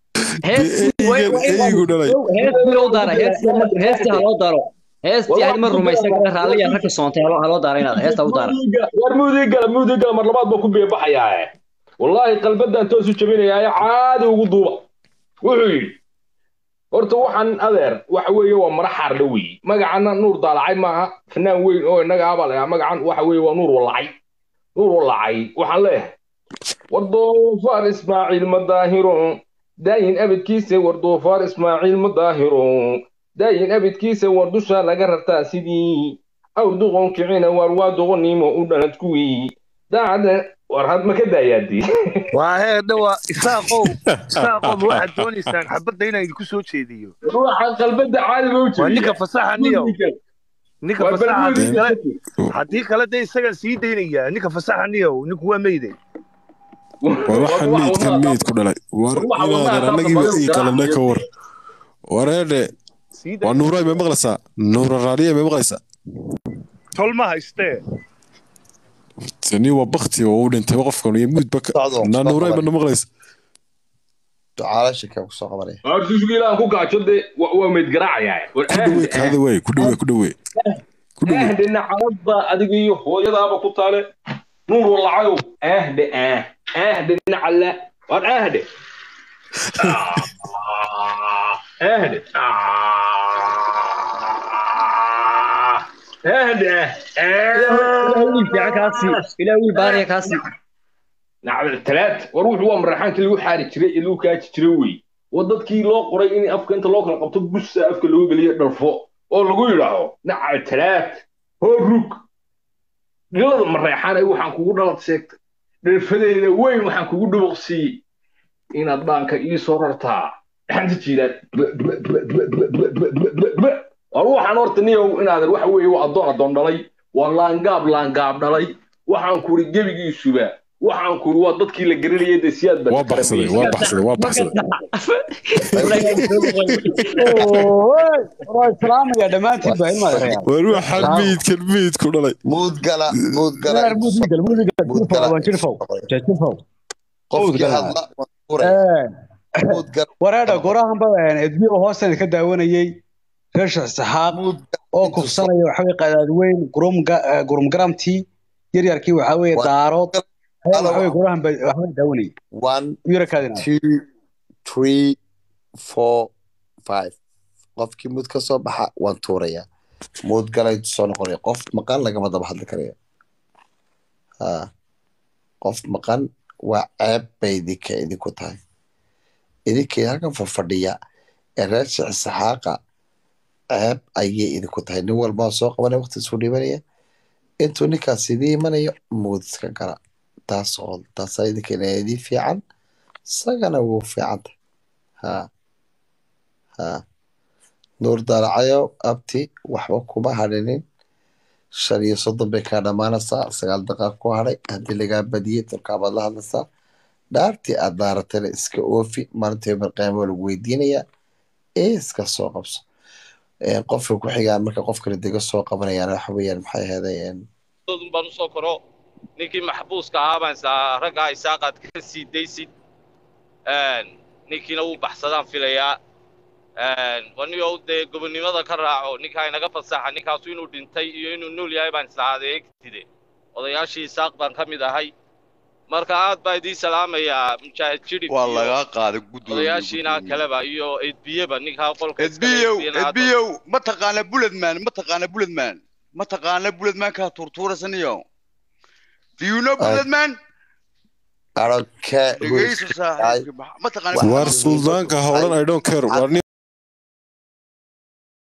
eygu dhalay heestii loo daara heestii ha loo daaro heestii yani ma rumaysan kara raalliya ragka soontay ha loo daara inaad heesta u daara war muudii gala muudii gala mar labaad baa ku beebaxayaa wallaahi qalbadan toos u jabinayaa caadi ugu duuba wuxuu yidhi horta waxaan adeer waxa weeye waa mara xaarle weeye magacana nuur daalacay maaha fanaan weyn oo innaga abaa lagaa magacan waxa weeye waa nuur walacay nuur walacay waxaan leeyahay war doofaar ismaaciil madaahiro daayin abidkiisa war doofaar ismaaciil madaahiro daayin abidkiisa war dusha laga rartaa sidii awr duqon kicina waar waa doqonnimo u dhalad kuwii daacadda war had ma ka daayaadii waa heedha waa isaaqow isaaqow ma waxaad doonaysaan xabadda inaan idinku soo jeediyo ruuxa qalbadda caadi ba u waa ninka fasaxa niyo ninka Waa fasaxa haddii balweydiisa kale dadku. haddii kale dee isaga sii daynaya ninka fasaxa niyow ninku waa meyday war waxaan meydkan meyd ku dhalay war Waxa wadnaha inaadan taabta annagiiba badan ii garaac qalanay ka iyo- war wareedhe sii waa nuuray may maqlaysaa nuura raaliya may maqlaysaa tol ma haystee tani waa bakti oo u dhintay qofkan iyo muudba Socdo, naa soo nuuray qaban. mana maqlaysa ducaalasha kee kusoo qabanaya Hortiisugu ilaahan ku gaajo dee waa waa meyd garaacayaa war ku dhawey kaada wey ku dhawey ku dhawey ahde nacalada adiga iyo hooyadaaba ku taale nuur walacayow ahde ah ahde nacala war ahde ahde ahde ilaahay wiil fiican kaasi ilaahay wiil baariya kaasi nacdal talaad war wuxuu waa maraxaankii lagu xaari jiray ee lagu kaaji jiray wey waa dadkii loo qoray in afka inta loo kala qabto busa afka lagu geliyo dharfo oo lagu yidhaaho nacdal talaad hoo rug dhilada mareexaan ay waxaan kugu dhalad sheegtay dharfadeeda weyn waxaan kugu dhubuqsiiyey inaad dhaanka ii soo rartaa dhaxanta jiidaan war waxaan horta niyow inaadan waxa weeye waa addoon addoon dhalay waa laangaab laangaab dhalay waxaan kuri gebigiisuba waxaan kuri waa dadkii la garanayay dee siyaad baa waa baxsaday waa baxsaday waa baxsaday waa islaamaya dhammaantiin baa ilmaada reer war waxaan meydkan meyd ku dhalay muud gala muud gala reer muudgal muudgal Muud gala. waan jirfow jirfow qofkii gala. hadla waan furaya muud gala wareedha gorahanba edbiyo hoosan ka daawanayay reer sheekh saxaaq muud oo kufsanaya waxa weye qadaadweyn gurumgaramtii yaryarkii waxa weye Waa- daarood ayaa Halo. waxa weye gorahan ba waxba daawanayay one yarakaadina two three four five qofkii muud ka soo baxa waan tuurayaa muud galay soo noqonaya qof maqan lagama daba hadli karaya ha qof maqan waa ceeb bay idinka idinku tahay idinkii halkan fadhiya ee reer sheekh saxaaqa ceeb ayay idinku tahay nin walbaa soo qabanaya waqti isu dhibanaya intuu ninkaas idii imanayo muud iska gala taas oo taasaa idinkana idii fiican isagana wuu fiican tahay ha ha nuur daalacayo abti waxba kuma hadhinin shan iyo soddon bay kaa dhammaanaysaa sagaal daqiiqa ku hadhay haddii lagaa badiyey tolkaabaad la hadlaysaa dhaartii aad daaratana iska oofi maalinta yomar qiyaama waa lagu weydiinayaa ee iska soo qabso Ee, qofka ku xigaa marka qof kale dega soo qabanayaan waxa weeyaan maxay ahaydeen doodun baan usoo koro ninkii maxbuuska ahaa baan isaa raggaa isaaqaad ka sii daysid ninkiina wuu baxsadaan filayaa waniyo dee gobonnimada ka raaco ninkaa inaga fasaxa ninkaasu inuu dhintay iyo inuu nool yahay baan isla adeegtide odayaashii isaaq baan ka mid ahay marka aad baa idiin salaamayaa mujaahid jidhib waa iyo lagaa qaaday gudoomiye odayaashiina kaleba iyo edbiyeba ninkaa qolka iskale edbiyow edbiyana aad- edbiyow ma taqaana buledman ma taqaana buledman ma taqaana buledman kaa turtuurasaniyo do you know buledman aroke dhegeysa saaxiibka ma taqaana war suldaanka howlan i don't care war